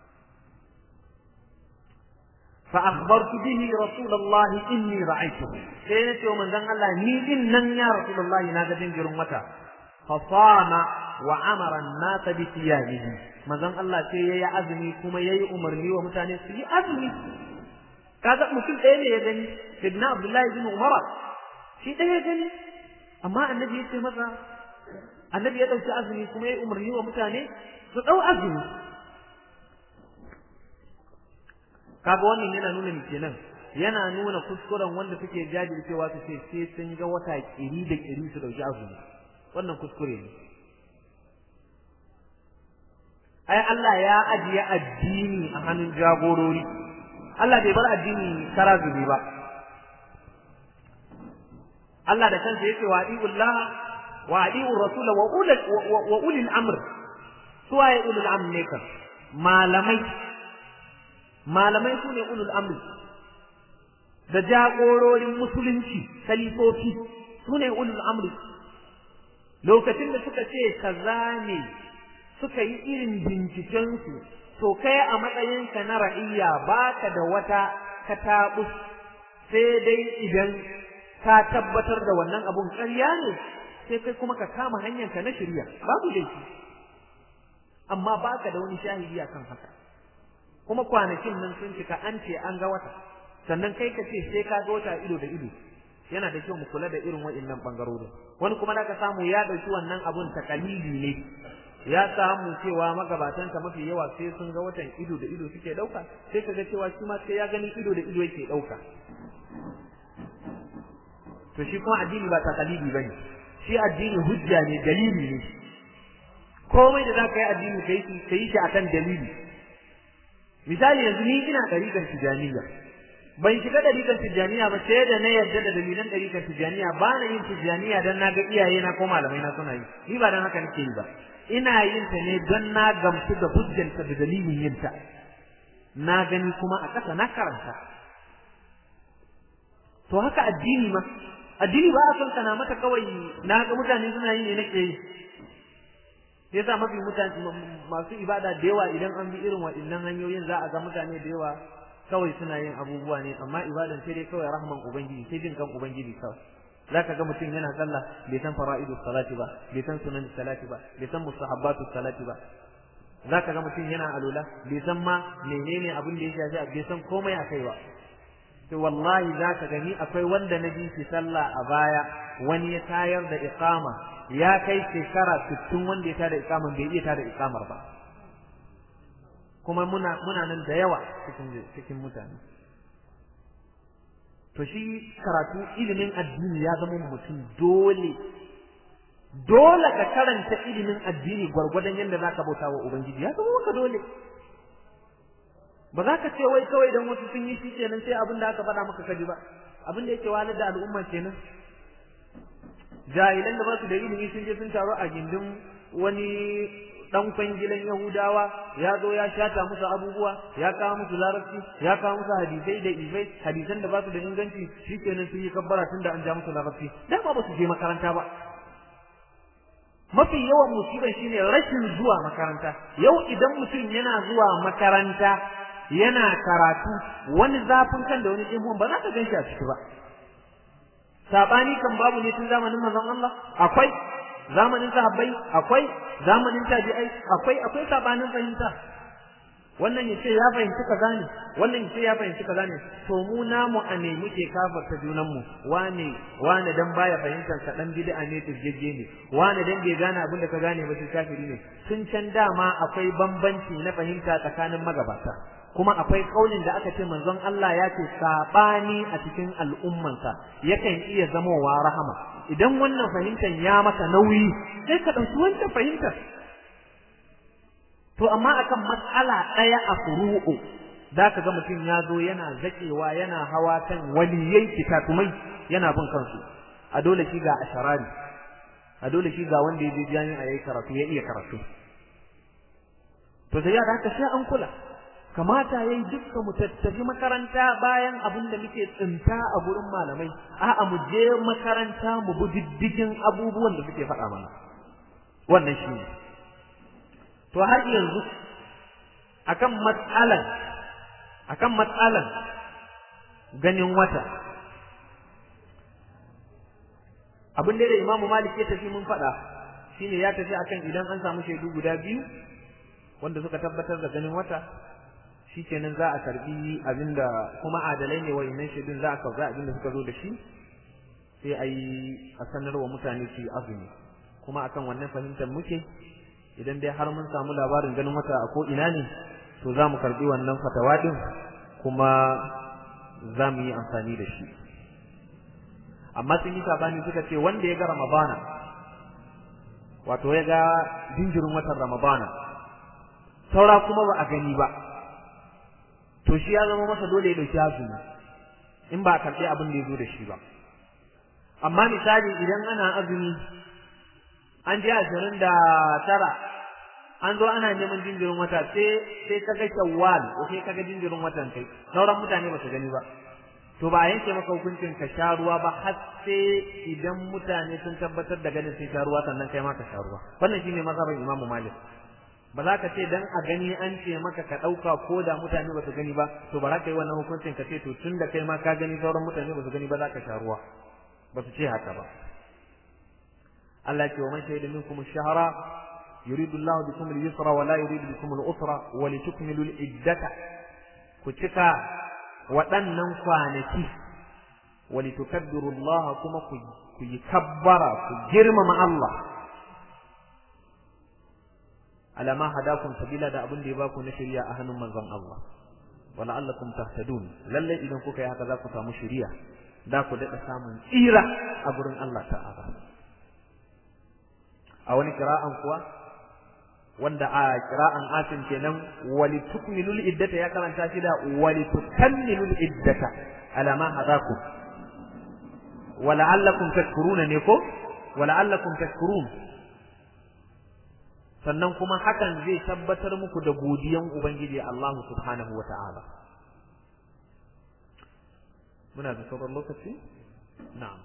fa akhbartu bihi rasulullahi inni ra'aytuhu sai nace wa manzon Allah ni din nan ya rasulullahi na ga jinjirin wata fa sama wa amara an-nas bi thiyabihi manzon Allah sai yayi azumi kuma yayi umarni wa mutane su yi azumi kaga mutum ɗaya ne ya gani sidna Abdullahi bin Umar shi ɗaya gani amma annabi ya ce masa annabi ya ɗauki azumi kuma ya umarni wa mutane su ɗau azumi kaga wannan yana nuna ni kenan yana nuna kuskuren wanda suke jajircewa su ce sai sun ga wata kiri da kiri su ɗauki azumi wannan kuskure ne ai Allah ya ajiye addini a hannun jagorori Allah bai bar addini kara zubi ba Allah da kansa yake wa adiullah wa adiur rasul wa ulul wa ulil amr suwaye ulul amr ne kan malamai malamai su ne ulul amr da jagororin musulunci kalifofi su ne ulul amr lokacin da suka ce kaza ne suka yi irin bincikensu to kai a matsayinka na ra'iyya baka da wata katabus sai dai idan ka tabbatar da wannan abun ƙarya ne sai kai kuma ka kama hanyarka na shirya babu laifi amma baka da wani shahidi akan haka kuma kwanakin nan sun cika an ce an ga wata sannan kai ka ce sai ka ga wata ido da ido yana da kyau mu kula da irin waɗannan bangarorin wani kuma da ka samu ya ɗauki wannan abun takalili ne ya samu cewa magabatansa mafi yawa sai sun ga watan ido da ido suke ɗauka sai ka ga cewa shi ma sai ya gani ido da ido yake ɗauka to shi kuma addini ba takalidi bane shi addini hujja ne dalili ne komai da zaka yi addini kai kai shi akan dalili misali yanzu ni ina ɗariƙar tijaniya ban shiga dalilan tijaniya ba sai da na yarda da dalilan dalilan tijaniya ba na yin tijaniya dan na ga iyaye na ko malamai na suna yi ni ba dan haka nake yi ba ina yin ta ne don na gamsu da hujjanta da dalilin yin ta na gani kuma a ƙasa na karanta to haka addini ma addini ba a son kana mata kawai na ga mutane suna yi ne nake yi sai sa mafi mutane masu ibada da yawa idan an bi irin waɗannan hanyoyin za a ga mutane da yawa kawai suna yin abubuwa ne amma ibadan sai dai kawai rahman ubangiji sai jin kan ubangiji kawai zaka ga mutum yana sallah bai san fara'idu salati ba bai san sunan salati ba bai san mustahabbatu salati ba zaka ga mutum yana alula bai san ma menene abin da ya shafi bai san komai a kai ba to wallahi zaka gani akwai wanda na ji shi sallah a baya wani ya tayar da iqama ya kai shekara 60 wanda ya tada iqaman bai iya tada iqamar ba kuma muna muna nan da yawa cikin cikin mutane to shi karatu ilimin addini ya zama mutum dole dole ka karanta ilimin addini gwargwadon yadda zaka bauta wa ubangiji ya zama maka dole ba za ka ce wai kawai dan wasu sun yi shi kenan sai abin da aka faɗa maka kaji ba abin da yake wahalar da al'umma kenan jahilan da ba su da ilimi sun je sun taro a gindin wani dan kwangilan Yahudawa ya zo ya shata musu abubuwa ya kawo musu larabci ya kawo musu hadisai da ifai hadisan da ba su da inganci shikenan sun yi kabbara tun da an ja musu larabci dama ba su je makaranta ba mafi yawan musibar shine rashin zuwa makaranta yau idan mutum yana zuwa makaranta yana karatu wani zafin kan da wani ihun ba za ka gan shi a ciki ba sabani kan babu ne tun zamanin manzon Allah akwai zamanin sahabbai akwai zamanin tabi'ai akwai akwai sabanin fahimta wannan yace ya fahimci kaza ne wannan yace ya fahimci kaza ne to mu namu a ne muke kafarta junan mu wane wane dan baya fahimtar ka dan bid'a ne tirjeje ne wane dan bai gane abin da ka gane ba sai kafiri ne tun can dama akwai bambanci na fahimta tsakanin magabata kuma akwai kaulin da aka ce manzon Allah ya ce sabani a cikin al'ummansa yakan iya zamowa rahama idan wannan fahimtar ya maka nauyi sai ka ɗauki wancan fahimtar to amma akan matsala ɗaya a furu'u za ka ga mutum ya zo yana zaƙewa yana hawa kan waliyai kitatumai yana bin kansu a dole shi ga asharari a dole shi ga wanda ya je jami'a yayi karatu ya iya karatu to sai ya da haka sai an kula kamata yayi dukkan mu tattafi makaranta bayan abin da muke tsinta a gurin malamai a'a mu je makaranta mu bi diddigin abubuwan da suke faɗa mana wannan shi ne to har yanzu akan matsalan akan matsalan ganin wata abin da Imam Malik ya tafi mun faɗa shine ya tafi akan idan an samu shaidu guda biyu wanda suka tabbatar da ganin wata shikenan za a karbi abinda kuma adalai ne wayannan shaidun za a karbi abinda suka zo da shi sai a yi a sanarwa mutane su yi azumi kuma akan wannan fahimtar muke idan dai har mun samu labarin ganin wata a ko ina ne to za mu karbi wannan fatawa din kuma za mu yi amfani da shi amma sun yi sabani suka ce wanda ya ga ramadana wato ya ga jinjirin watan ramadana saura kuma ba a gani ba to shi ya zama masa dole ya dauki azumi in ba a karɓi abin da ya zo da shi ba amma misali idan ana azumi an je ashirin da tara an zo ana neman jinjirin wata sai sai kaga shawwal ko sai kaga jinjirin watan kai sauran mutane ba su gani ba to ba a yanke maka hukuncin ka sha ruwa ba har sai idan mutane sun tabbatar da ganin sai sha ruwa sannan kai ma ka sha ruwa wannan shine mazhabin Imam Malik ba za ka ce dan a gani an ce maka ka ɗauka ko da mutane ba su gani ba to ba za ka yi wannan hukuncin ka ce to tun da kai ma ka gani sauran mutane ba su gani ba za ka sha ruwa ba su ce haka ba Allah ya ce wa man shahida minkum ash-shahra yuridu Allahu bikum al-yusra wa la yuridu bikum al-usra wa litukmilu al-iddata ku cika waɗannan kwanaki wa litukabbiru Allah kuma ku yi kabbara ku girmama Allah alama hadakum sabila da abin da ya baku na shari'a a hannun manzon Allah wa la'allakum tahtadun lalle idan kuka yi haka za ku samu shari'a da ku daɗa samun tsira a gurin Allah ta'ala a wani kira'an kuwa wanda a kira'an asim kenan walitukmilul iddata ya karanta shi da walitukammilul iddata ala ma hadakum wala'allakum tashkuruna ne ko wala'allakum tashkurun sannan kuma hakan zai tabbatar muku da godiyan ubangiji Allah subhanahu wata'ala muna da sauran lokaci na'am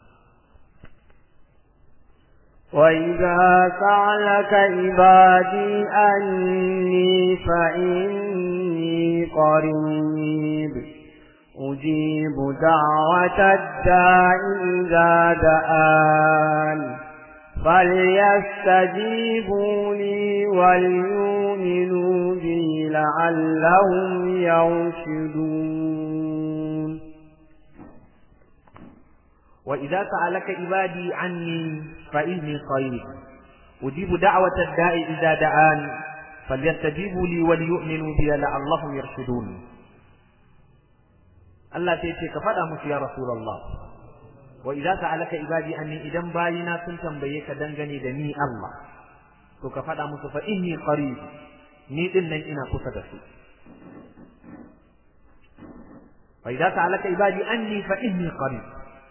وإذا سألك عبادي أني فإني قريب أجيب دعوة الداع إذا دعان فليستجيبوا لي وليؤمنوا بي لعلهم يرشدون وإذا سألك عبادي عني فإني قريب أجيب دعوة الداء إذا دعان فليستجيبوا لي وليؤمنوا بي لعلهم يرشدون Allah sai ce ka faɗa musu ya Rasulullah wa idza sa'alaka ibadi anni idan bayina sun tambaye ka dangane da ni Allah to ka faɗa musu fa inni qarib ni din nan ina kusa da su wa idza sa'alaka ibadi anni fa inni qarib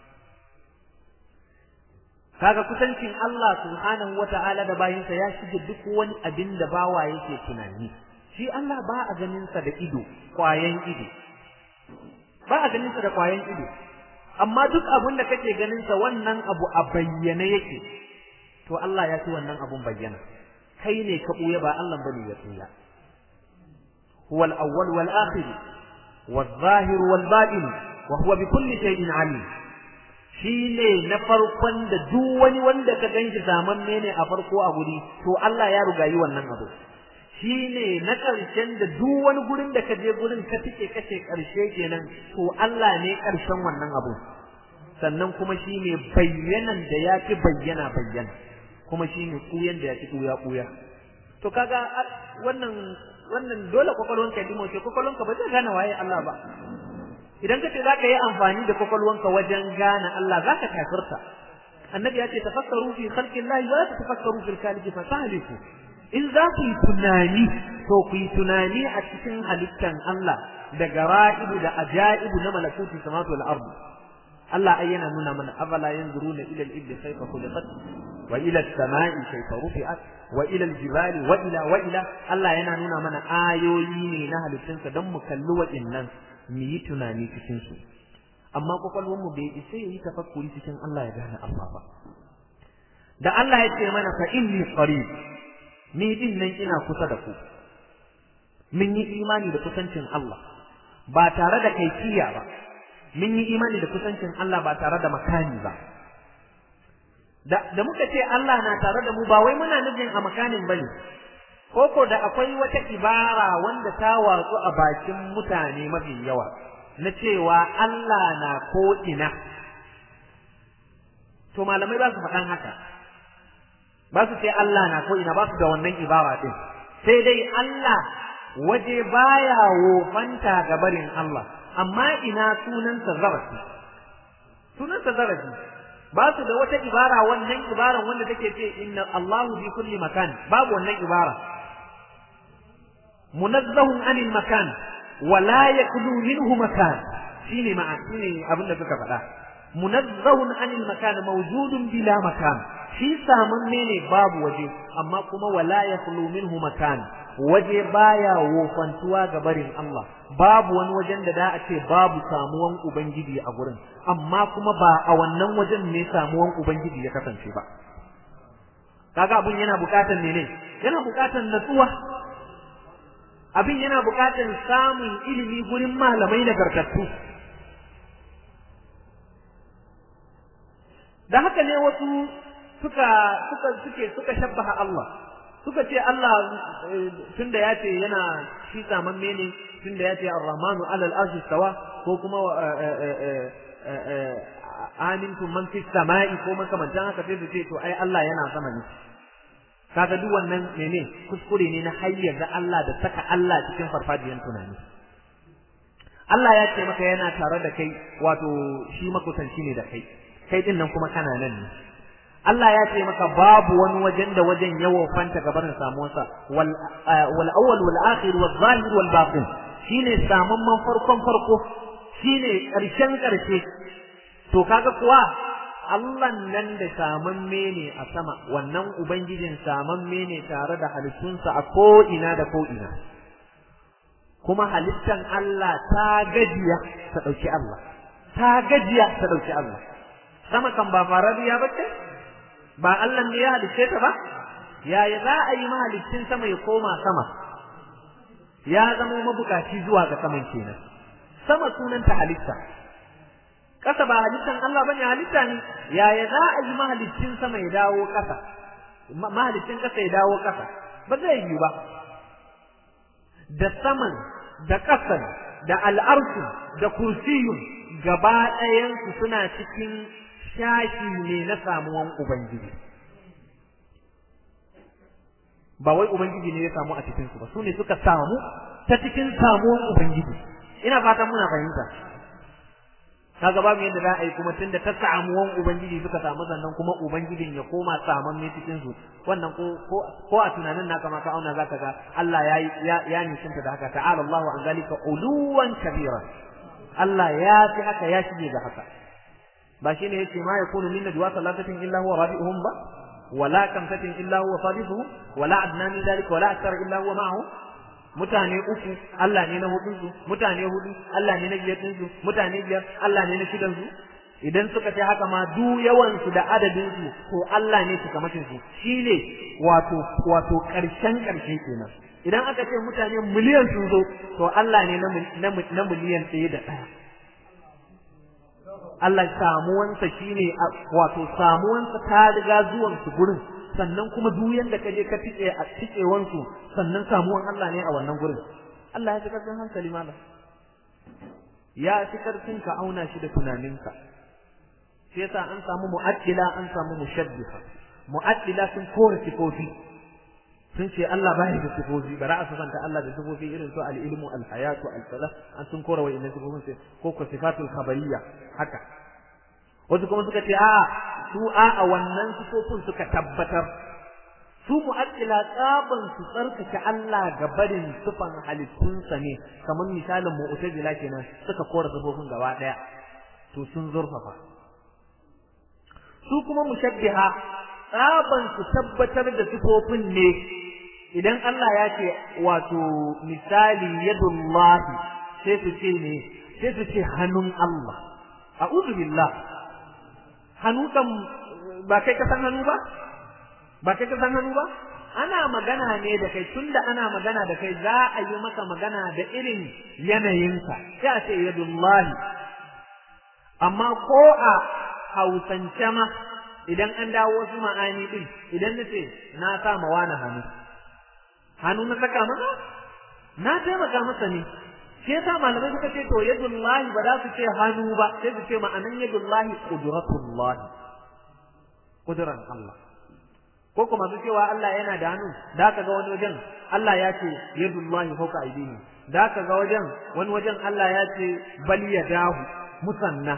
kaga kusancin Allah subhanahu wata'ala da bayinsa ya shige duk wani abin da bawa yake tunani shi Allah ba a ganin sa da ido kwayan ido ba a ganin sa da kwayan ido amma duk abin da kake ganin sa wannan abu a bayyane yake to Allah ya ci wannan abun bayyana kai ne ka buya ba Allah bane ya tsaya huwal awwal wal akhir wal zahir wal batin wa huwa bi kulli shay'in alim shi ne na farkon da duk wani wanda ka ganshi zamanne ne a farko a guri to Allah ya rugayi wannan abu shi ne na ƙarshen da duk wani gurin da ka je gurin ka tike kace ƙarshe kenan to Allah ne ƙarshen wannan abu sannan kuma shi ne bayyanan da ya fi bayyana bayyana kuma shi ne ƙuyan da ya fi ƙuya ƙuya to kaga wannan wannan dole kwakwalwanka ya dimo ce kwakwalwanka ba zai gane waye Allah ba idan kace zaka yi amfani da kwakwalwanka wajen gane Allah zaka kafirta annabi ya ce tafakkaru fi khalqillahi wa la tafakkaru fil khaliqi fa tahliku in za ku yi tunani to ku yi tunani a cikin halittan Allah da gara'ibu da ajaibu na malakuti samawati wal ardi Allah ai yana nuna mana afala yanzuruna ila al-ibli kayfa khuliqat wa ila as-sama'i kayfa rufi'at wa ila al-jibali wa ila wa ila Allah yana nuna mana ayoyi ne na halittunsa don mu kalli wa'innan mu yi tunani cikin su amma kwakwalwar mu bai isa yi tafakkuri cikin Allah ya gane Allah ba da Allah ya ce mana fa inni qarib ni din nan ina kusa da ku mun yi imani da kusancin Allah ba tare da kaifiya ba mun yi imani da kusancin Allah ba tare da makani ba da, da muka ce Allah na tare da mu ba wai muna nufin a makanin bane koko da akwai wata ibara wanda ta watsu a bakin mutane mafi yawa na cewa Allah na ko ina to malamai ba su faɗan haka ba su ce Allah na ko ina ba su da wannan ibara din sai dai Allah waje baya wofanta ga barin Allah amma ina sunansa zarafi sunansa zarafi ba su da wata ibara wannan ibaran wanda take ce inna Allahu bi kulli makan babu wannan ibara munazzahun anil makan wa la yakulu minhu makan shine ma'a shine abin da suka faɗa munazzahun anil makan mawjudun bila makan shi samun ne babu waje amma kuma wala yakulu minhu makan waje baya wofantuwa ga barin Allah babu wani wajen da da a ce babu samuwan ubangiji a gurin amma kuma ba a wannan wajen ne samuwan ubangiji ya kasance ba kaga abun yana bukatan ne ne yana bukatan natsuwa abin yana bukatan samun ilimi gurin malamai nagartattu da haka ne wasu suka suka suke suka shabbaha Allah suka ce Allah tunda ya ce yana shi saman mene tunda ya ce ar-rahmanu alal arshi stawa ko kuma amintum man fis sama'i ko makamantan haka sai su ce to ai Allah yana sama ne kaga duk wannan mene kuskure ne na hayyaza Allah da saka Allah cikin farfajiyan tunani Allah ya ce maka yana tare da kai wato shi makusanci ne da kai kai din nan kuma kana nan ne Allah ya ce maka babu wani wajen da wajen ya wofanta gabanin samuwarsa wal wal awwal wal akhir wal zahir wal batin shine saman man farkon farko shine karshen karshe to kaga kuwa Allah nan da saman mene a sama wannan ubangijin saman mene tare da halittunsa a ko ina da ko ina kuma halittan Allah ta gajiya ta dauki Allah ta gajiya ta dauki Allah sama kan ba farariya bace ba Allah ne ya halicce ta ba yaya za a yi mahalicin sama ya koma sama ya zama mabukaci zuwa ga saman kenan sama sunanta halitta ƙasa ba halittan Allah bane halitta ne yaya za a yi mahalicin sama ya dawo ƙasa mahalicin ƙasa ya dawo ƙasa ba zai yi ba da saman da ƙasan da al'arsu da kursiyun gaba ɗayansu suna cikin shashi ne na samuwan Ubangiji. Ba wai Ubangiji ne ya samu a cikinsu ba, su ne suka samu ta cikin samuwan Ubangiji. Ina fatan muna fahimta. Kaga babu yadda za a yi kuma tunda ta samuwan Ubangiji suka samu sannan kuma Ubangijin ya koma saman ne cikin su wannan ko ko a tunanin naka ma ka auna zaka ga Allah ya ya ya nishinta da haka ta'ala Allahu an zalika uluwan kabira Allah ya fi haka ya shige ga haka ba shine yace ma yakunu min najwa salatatin illa huwa rabi'uhum ba wala kamsatin illa huwa sadisuhum wala adna min dhalika wala akthar illa huwa ma'ahu mutane uku Allah ne na hudun su mutane hudu Allah ne na biyar din su mutane biyar Allah ne na shidan su idan suka ce haka ma du yawan su da adadin su to Allah ne su kamatin su shine wato wato karshen karshe kenan idan aka ce mutane miliyan sun zo to Allah ne na na miliyan ɗaya da ɗaya Allah samuwansa shine wato samuwansa ta riga zuwan su gurin sannan kuma duk yanda ka je ka tike a tikewan su sannan samuwan Allah ne a wannan gurin Allah ya fi karfin hankali malam ya fi karfin ka auna shi da tunaninka shi yasa an samu mu'addila an samu mushabbiha mu'addila sun kore sifofi sun ce Allah bai da sifofi bara a sufanta Allah da sifofi irin su al-ilmu al-hayatu al-salah an sun kore wa'innan sifofin sai ko ko sifatul khabariyya haka wasu kuma suka ce a su a a wannan sifofin suka tabbatar su mu'addila tsaban su tsarkake Allah ga barin sifan halittunsa ne kamar misalin mu'tazila kenan suka kore sifofin gaba daya to sun zurfafa su kuma mushabbiha tsaban su tabbatar da sifofin ne idan Allah ya ce wato misali yadullahi sai su ce ne sai su ce hannun Allah a'udhu billah hannu kan ba kai ka san hannu ba ba kai ka san hannu ba ana magana ne da kai tunda ana magana da kai za a yi maka magana da irin yanayinka sai a ce yadullahi amma ko a hausance ma idan an dawo wasu ma'ani din idan na ce na sa ma wani hannu hannu na saka masa na taimaka masa ne shi yasa malamai suka ce to yadullahi ba za su ce hannu ba sai su ce ma'anan yadullahi qudratullahi qudran Allah ko kuma su cewa Allah yana da hannu da ka ga wani wajen Allah ya ce yadullahi fawqa aydihim da ka ga wajen wani wajen Allah ya ce bal yadahu musanna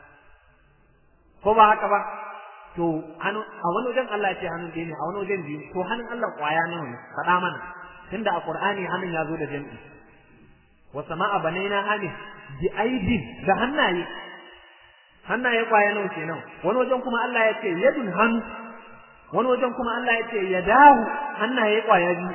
ko ba haka ba to hannu a wani wajen Allah ya ce hannun ɗaya ne a wani wajen biyu to hannun Allah kwaya nawa ne faɗa mana tunda a Qur'ani hannun ya zo da jam'i wa sama'a banaina hani bi aidin da hannaye hannaye kwaya nawa kenan wani wajen kuma Allah ya ce yadun hannu wani wajen kuma Allah ya ce yadahu hannaye kwaya biyu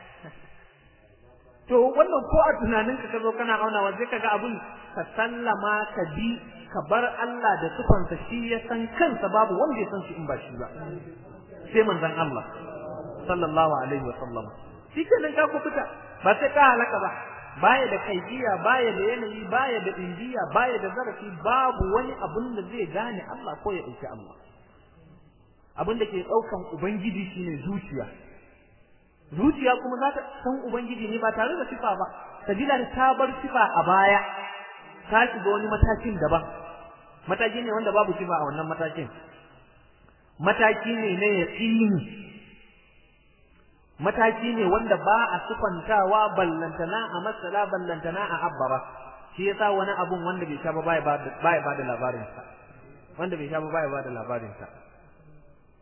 to wannan ko a tunaninka ka zo kana aunawa sai kaga abun ka sallama ka bi ka bar Allah da sufansa shi ya san kansa babu wanda ya san shi in ba shi ba sai manzon Allah sallallahu alaihi wa sallam shi kenan ka kufuta ba sai ka halaka ba baya da kaidiya baya da yanayi baya da indiya baya da zarafi babu wani abun da zai gane Allah ko ya dauki Allah abin da ke daukan ubangiji shine zuciya zuciya kuma za ta san ubangiji ne ba tare da sifa ba sabila da ta bar sifa a baya ta shiga wani matakin daban mataki ne wanda babu sifa a wannan matakin mataki ne na yaqini mataki ne wanda ba a sufantawa ballantana a masala ballantana a abbara shi yasa wani abun wanda bai sha ba baya ba da labarin sa wanda bai sha ba baya ba da labarin sa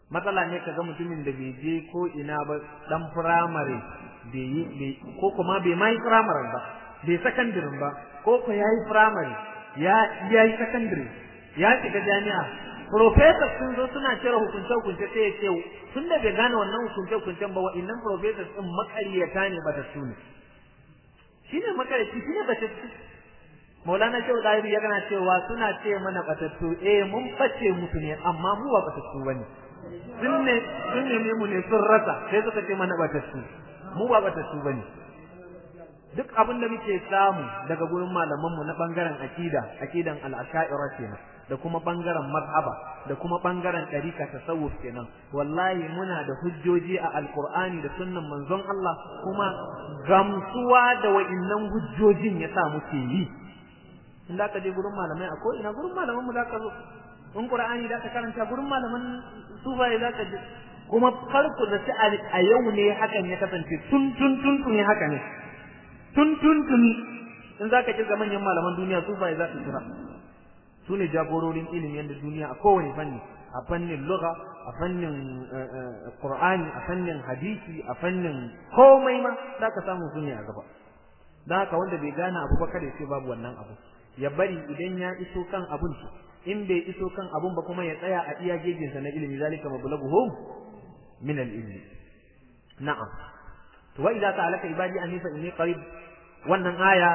matsala ne kaga mutumin da bai je ko ina ba dan firamare bai yi ko kuma bai ma yi firamare ba bai sakandare ba ko ko ya yi firamare ya ya yi sakandare ya shiga jami'a professors sun zo suna cire hukunce hukunce sai ya ce tun da bai gane wannan hukunce hukuncen ba wa'annan professors din makariyata ne ba ta su ne shine makarici shine ba ta Maulana Shehu Dahiri ya gana cewa suna ce mana batattu eh mun bace musu ne amma mu ba batattu bane sun ne sun ne mu ne sun rasa sai suka ce mana batattu mu ba batattu bane duk abin da muke samu daga gurin malaman mu na bangaren akida akidan al-asha'ira kenan da kuma bangaren mazhaba da kuma bangaren ɗarika tasawuf kenan wallahi muna da hujjoji a alqur'ani da sunnan manzon Allah kuma gamsuwa da wa'innan hujjojin yasa muke yi in da ka je gurin malamai a ko ina gurin malaman mu da ka zo in qur'ani da ka karanta gurin malaman sufaye za ka je kuma farko da ta a yau ne hakan ya kasance tun tun tun tun ne haka ne tun tun tun in za ka kirga manyan malaman duniya sufaye za ka kira su ne jagororin ilimin yadda duniya a kowane fanni a fannin lugha a fannin qur'ani a fannin hadisi a fannin komai ma za ka samu su ne a gaba don haka wanda bai gane abu ba kada ya ce babu wannan abu ya bari idan ya iso kan abun in bai iso kan abun ba kuma ya tsaya a iya gejinsa na ilimi zalika mablaghuhum min al-ilmi na'am to wa idza ta'alaka ibadi anni fa inni qarib wannan aya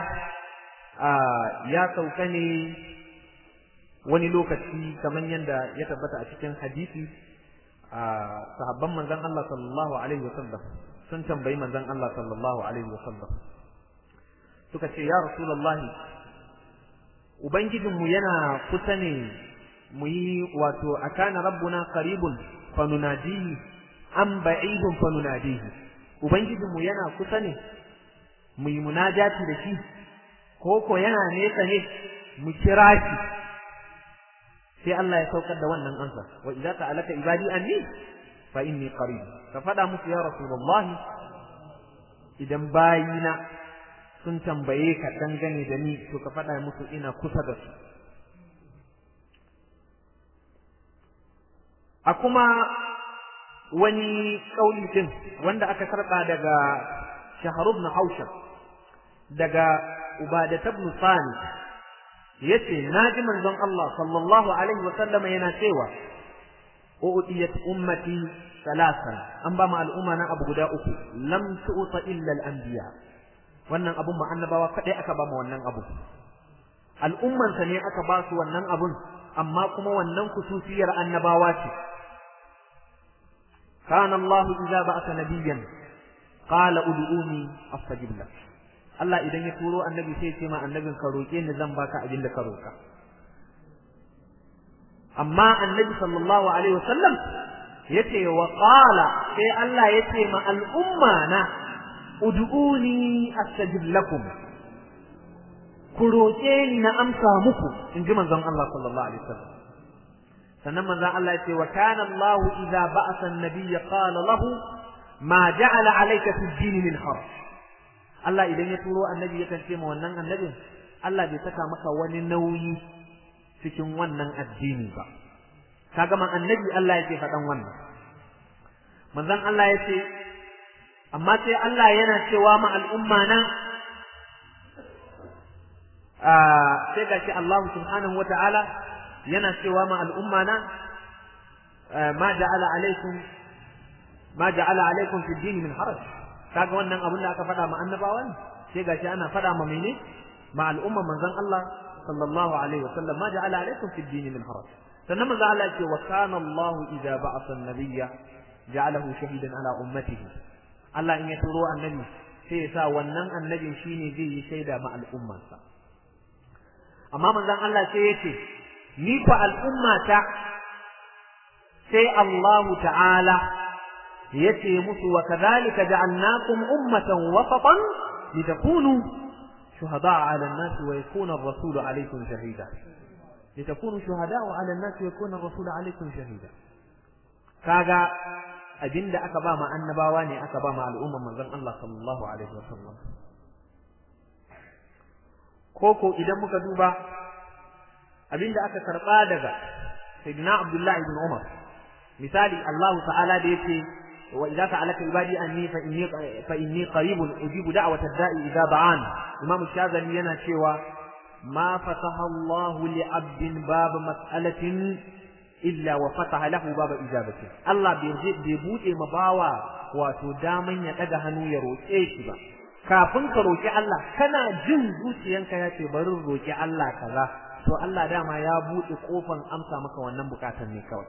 ya sauka ne wani lokaci kamar yadda ya tabbata a cikin hadisi sahabban manzon Allah sallallahu alaihi wasallam sun tambayi manzon Allah sallallahu alaihi wasallam suka ce ya rasulullahi Ubangijinmu yana kusa ne mu yi wato a kana rabbuna qaribun fa nunadihi am ba'idun fa nunadihi Ubangijinmu yana kusa ne mu yi munajati da shi ko ko yana nesa ne mu kira shi sai Allah ya saukar da wannan ansa wa idza ta'alaka ibadi anni fa inni qarib ka fada musu ya rasulullah idan bayina sun tambaye ka dangane da ni to ka faɗa musu ina kusa da su a kuma wani kauli din wanda aka karɓa daga Shahar ibn Haushab daga Ubadah ibn Sani yace naji manzon Allah sallallahu alaihi wa sallama yana cewa u'tiyat ummati salasan an ba ma al'umma na abu guda uku lam tu'ta illa al-anbiya wannan abun ma annabawa kadai aka ba mu wannan abu al'ummansa ne aka ba su wannan abun amma kuma wannan kususiyar annabawa ce kana Allah idza ba'atha nabiyyan qala ud'uni astajib lak Allah idan ya turo annabi sai ya ce ma annabin ka roke ni zan baka abin da ka roka amma annabi sallallahu alaihi wasallam yace wa qala sai Allah yace ma al'umma na ud'uni astajib lakum ku roƙe ni na amsa muku in ji manzon Allah sallallahu alaihi wasallam sannan manzon Allah yace wa kana Allah idza ba'atha an-nabiyya qala lahu ma ja'ala alayka fi ad-din min harj Allah idan ya turo annabi ya ce ma wannan annabin Allah bai saka maka wani nauyi cikin wannan addini ba kaga man annabi Allah yake faɗan wannan manzon Allah yace amma sai Allah yana cewa ma al'umma na sai ga shi Allah subhanahu wa ta'ala yana cewa ma al'umma na ma ja'ala alaikum ma ja'ala alaikum fi dini min haraj kaga wannan abin da aka faɗa ma annabawa ne sai ga shi ana faɗa ma mene ma al'umma manzon Allah sallallahu alaihi wa sallam ma ja'ala alaikum fi dini min haraj sannan manzon Allah ya ce wa kana Allah idza ba'atha an-nabiyya ja'alahu shahidan ala ummatihi Allah in ya turo annabi sai ya sa wannan annabin shine zai yi shaida ma al'ummarsa amma manzon Allah sai ya ce ni fa al'ummata sai Allah ta'ala yace musu wa kadhalika ja'alnakum ummatan wasatan litakunu shuhada'a 'ala an-nas wa yakuna ar-rasulu 'alaykum shahida litakunu shuhada'a 'ala an-nas wa yakuna ar-rasulu 'alaykum shahida kaga abinda aka ba ma annabawa ne aka ba ma al'umman manzon Allah sallallahu alaihi wasallam koko idan muka duba abinda aka karba daga sayyidina Abdullah ibn Umar misali Allah ta'ala da yake wa idza sa'alaka ibadi anni fa inni fa inni qaribun ujibu da'wata da'i idza da'an Imam Shazali yana cewa ma fataha Allah li 'abdin bab mas'alatin illa wa fataha lahu bab ijabati Allah bai bai bude ma bawa wato daman ya daga hannu ya roƙe shi ba kafin ka roƙi Allah kana jin zuciyanka ya ce bari roƙi Allah kaza to Allah dama ya buɗe kofan amsa maka wannan bukatan ne kawai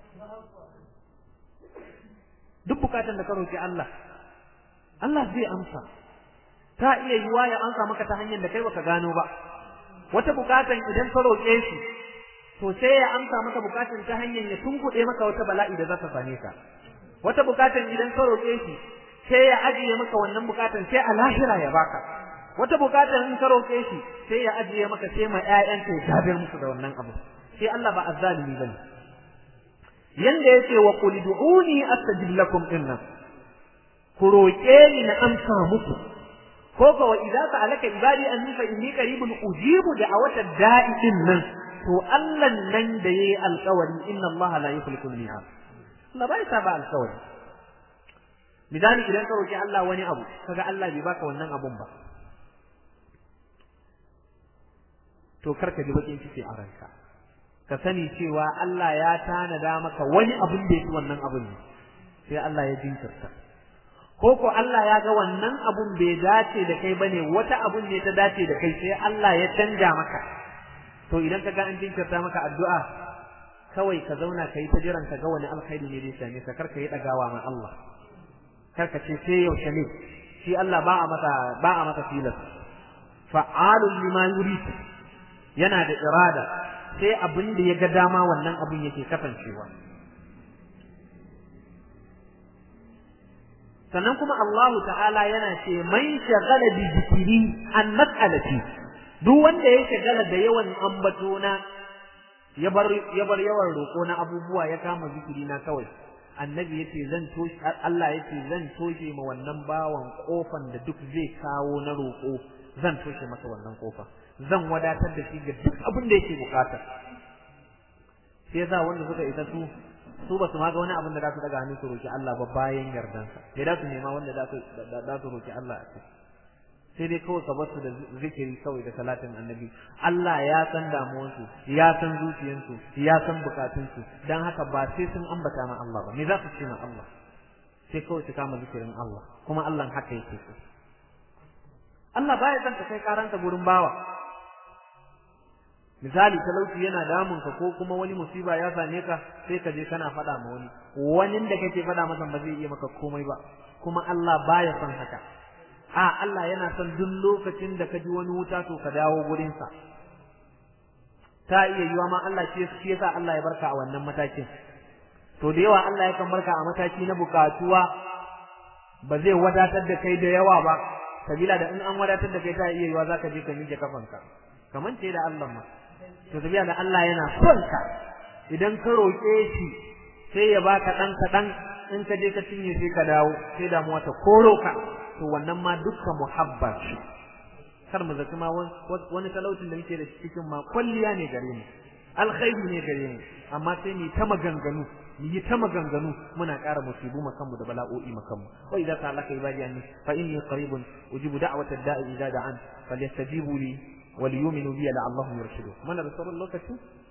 duk bukatan da ka roƙi Allah Allah zai amsa ta iya yiwa ya amsa maka ta hanyar da kai baka gano ba wata bukatan idan ka roƙe shi to sai ya amsa maka bukatan ta hanyar ya tunkuɗe maka wata bala'i da za ta same ka wata bukatan idan ka roƙe shi sai ya ajiye maka wannan bukatan sai a lahira ya baka wata bukatan in ka roƙe shi sai ya ajiye maka sai ma ƴaƴanka ya gabar musu da wannan abu sai Allah ba azzalimi bane yanda yace wa qul du'uni astajib lakum inna ku roƙe ni na amsa muku ko fa wa idza sa'alaka ibadi anni fa inni qaribun ujibu da'awata da'in nan to Allah nan da yayi alƙawari inna Allah la yukhliqu al-mi'ad Allah bai saba alƙawari misali idan ka roki Allah wani abu kaga Allah bai baka wannan abun ba to karka ji bakin ciki a ranka ka sani cewa Allah ya tanada maka wani abun da yake wannan abun ne sai Allah ya jinkirta ko ko Allah ya ga wannan abun bai dace da kai bane wata abun ne ta dace da kai sai Allah ya canja maka to idan ka ga an jinkirta maka addu'a kawai ka zauna ka yi ta jiran ka ga wani alkhairi ne zai same ka karka yi dagawa ma Allah karka ce sai yaushe ne shi Allah ba a mata ba a mata tilas fa'alun lima yurid yana da irada sai abin da ya ga dama wannan abin yake kasancewa sannan kuma Allah ta'ala yana ce man shagala bi zikiri an mas'alati duk wanda ya shagala da yawan ambatona ya bar ya bar yawan roko na abubuwa ya kama zikiri na kawai annabi yace zan toshe Allah yace zan toshe ma wannan bawan kofan da duk zai kawo na roko zan toshe masa wannan kofa zan wadatar da shi ga duk abin da yake bukata sai yasa wanda suka isa su su ba su ma ga wani abin da za su daga hannu su roki Allah ba bayan yardansa sai da su nema wanda za su za su roki Allah a sai dai kawai ka bar su da zikiri kawai da salatin annabi Allah ya san damuwansu ya san zuciyansu ya san bukatunsu dan haka ba sai sun ambata ma Allah ba me za su ce ma Allah sai kawai su kama zikirin Allah kuma Allah haka yake so Allah baya son ka kai karanta gurin bawa misali talauci yana damun ka ko kuma wani musiba ya same ka sai ka je kana faɗa ma wani wani da kake faɗa masa ba zai iya maka komai ba kuma Allah baya son haka a Allah yana son duk lokacin da ka ji wani wuta to ka dawo gurin sa ta iya yiwa ma Allah shi shi yasa Allah ya barka a wannan matakin to da yawa Allah yakan barka a mataki na bukatuwa ba zai wadatar da kai da yawa ba sabila da in an wadatar da kai ta iya yiwa zaka je ka miƙe kafanka kaman ce da Allah ma to tabiya da Allah yana son ka idan ka roƙe shi sai ya baka dan kaɗan in ka je ka cinye sai ka dawo sai damuwa ta koro ka to wannan ma dukkan muhabba ce kar mu zaki ma wani talaucin da muke da cikin ma kwalliya ne gare mu alkhairi ne gare mu amma sai mu ta maganganu mu yi ta maganganu muna ƙara musibu makanmu da bala'o'i makanmu wa idza ta'alaka ibadi anni fa inni qaribun ujibu da'wata da'i idza da'an falyastajibu li وليؤمنوا بي لعلهم يرشدون من رسول الله كتو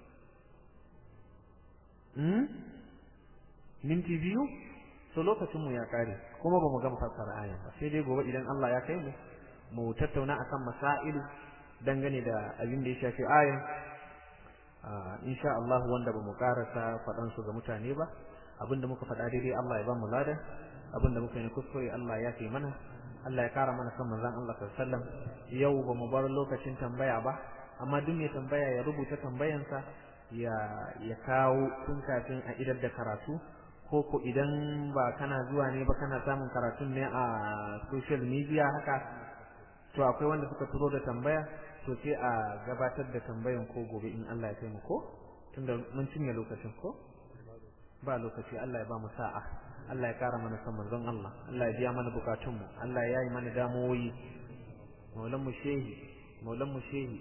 hmm minti biyu to lokacin mu ya kare kuma ba mu gama fassara ayan ba sai dai gobe idan Allah ya kai mu mu tattauna akan masail dangane da abin da ya shafi ayan insha Allah wanda ba mu karasa faɗan su ga mutane ba abinda muka faɗa daidai Allah ya ba mu lada abinda muka yi kuskure Allah ya kai mana Allah ya kara mana kan manzon Allah sallallahu alaihi wasallam yau ba mu bar lokacin tambaya ba amma duk mai tambaya ya rubuta tambayansa ya ya kawo tun kafin a idar da karatu ko ko idan ba kana zuwa ne ba kana samun karatun ne a social media haka to akwai wanda suka turo da tambaya to sai a gabatar da tambayan ko gobe in Allah ya kai mu ko tunda mun cinye lokacin ko ba lokaci Allah ya ba mu sa'a Allah ya kara mana son manzon Allah Allah ya biya mana bukatunmu Allah ya yi mana damuwoyi maulan mu shehi maulan mu shehi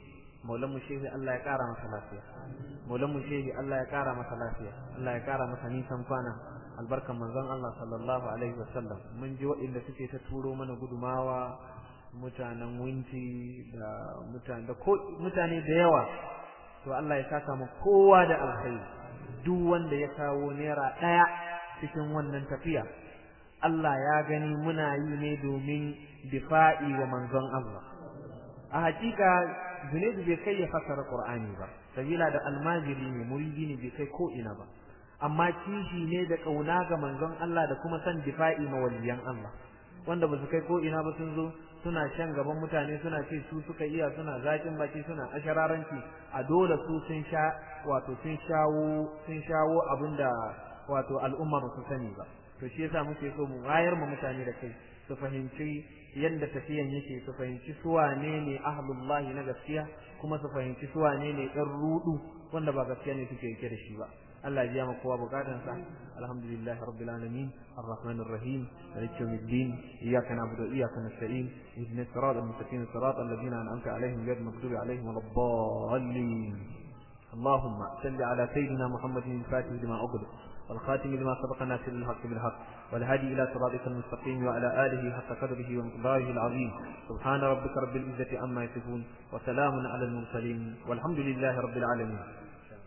maulan mu shehi Allah ya kara masa lafiya maulan mu shehi Allah ya kara masa lafiya Allah ya kara masa nisan kwana albarkan manzon Allah sallallahu alaihi wasallam mun ji waɗanda suke ta turo mana gudumawa mutanen winti da mutane da mutane da yawa to Allah ya saka mu kowa da alkhairi duk wanda ya kawo naira ɗaya cikin wannan tafiya Allah ya gani muna yi ne domin difa'i wa manzon Allah a hakika Junaidu bai kai ya fassara Qur'ani ba sabila da almajiri ne muridi ne bai kai ko ina ba amma kishi ne da kauna ga manzon Allah da kuma san difa'i ma waliyan Allah wanda ba su kai ko ina ba sun zo suna shan gaban mutane suna ce su suka iya suna zakin baki suna ashararanci a dole su sun sha wato sun shawo sun shawo abinda wato al'umma ba su sani ba to shi yasa muke so mu wayar mu mutane da kai su fahimci yadda tafiyan yake su fahimci su wane ne ahlullahi na gaskiya kuma su fahimci su wane ne ɗan rudu wanda ba gaskiya ne suke yake da shi ba Allah ya biya maka kowa bukatansa alhamdulillah rabbil alamin arrahmanir rahim maliki yawmiddin iyyaka na'budu wa iyyaka nasta'in ihdinas siratal mustaqim siratal ladzina an'amta alaihim ghayril maghdubi alaihim waladdallin اللهم صل على سيدنا محمد الفاتح لما أغلق والخاتم لما سبق ناصر الحق بالحق والهادي إلى صراطك المستقيم وعلى آله حق قدره ومقداره العظيم سبحان ربك رب العزة عما يصفون وسلام على المرسلين والحمد لله رب العالمين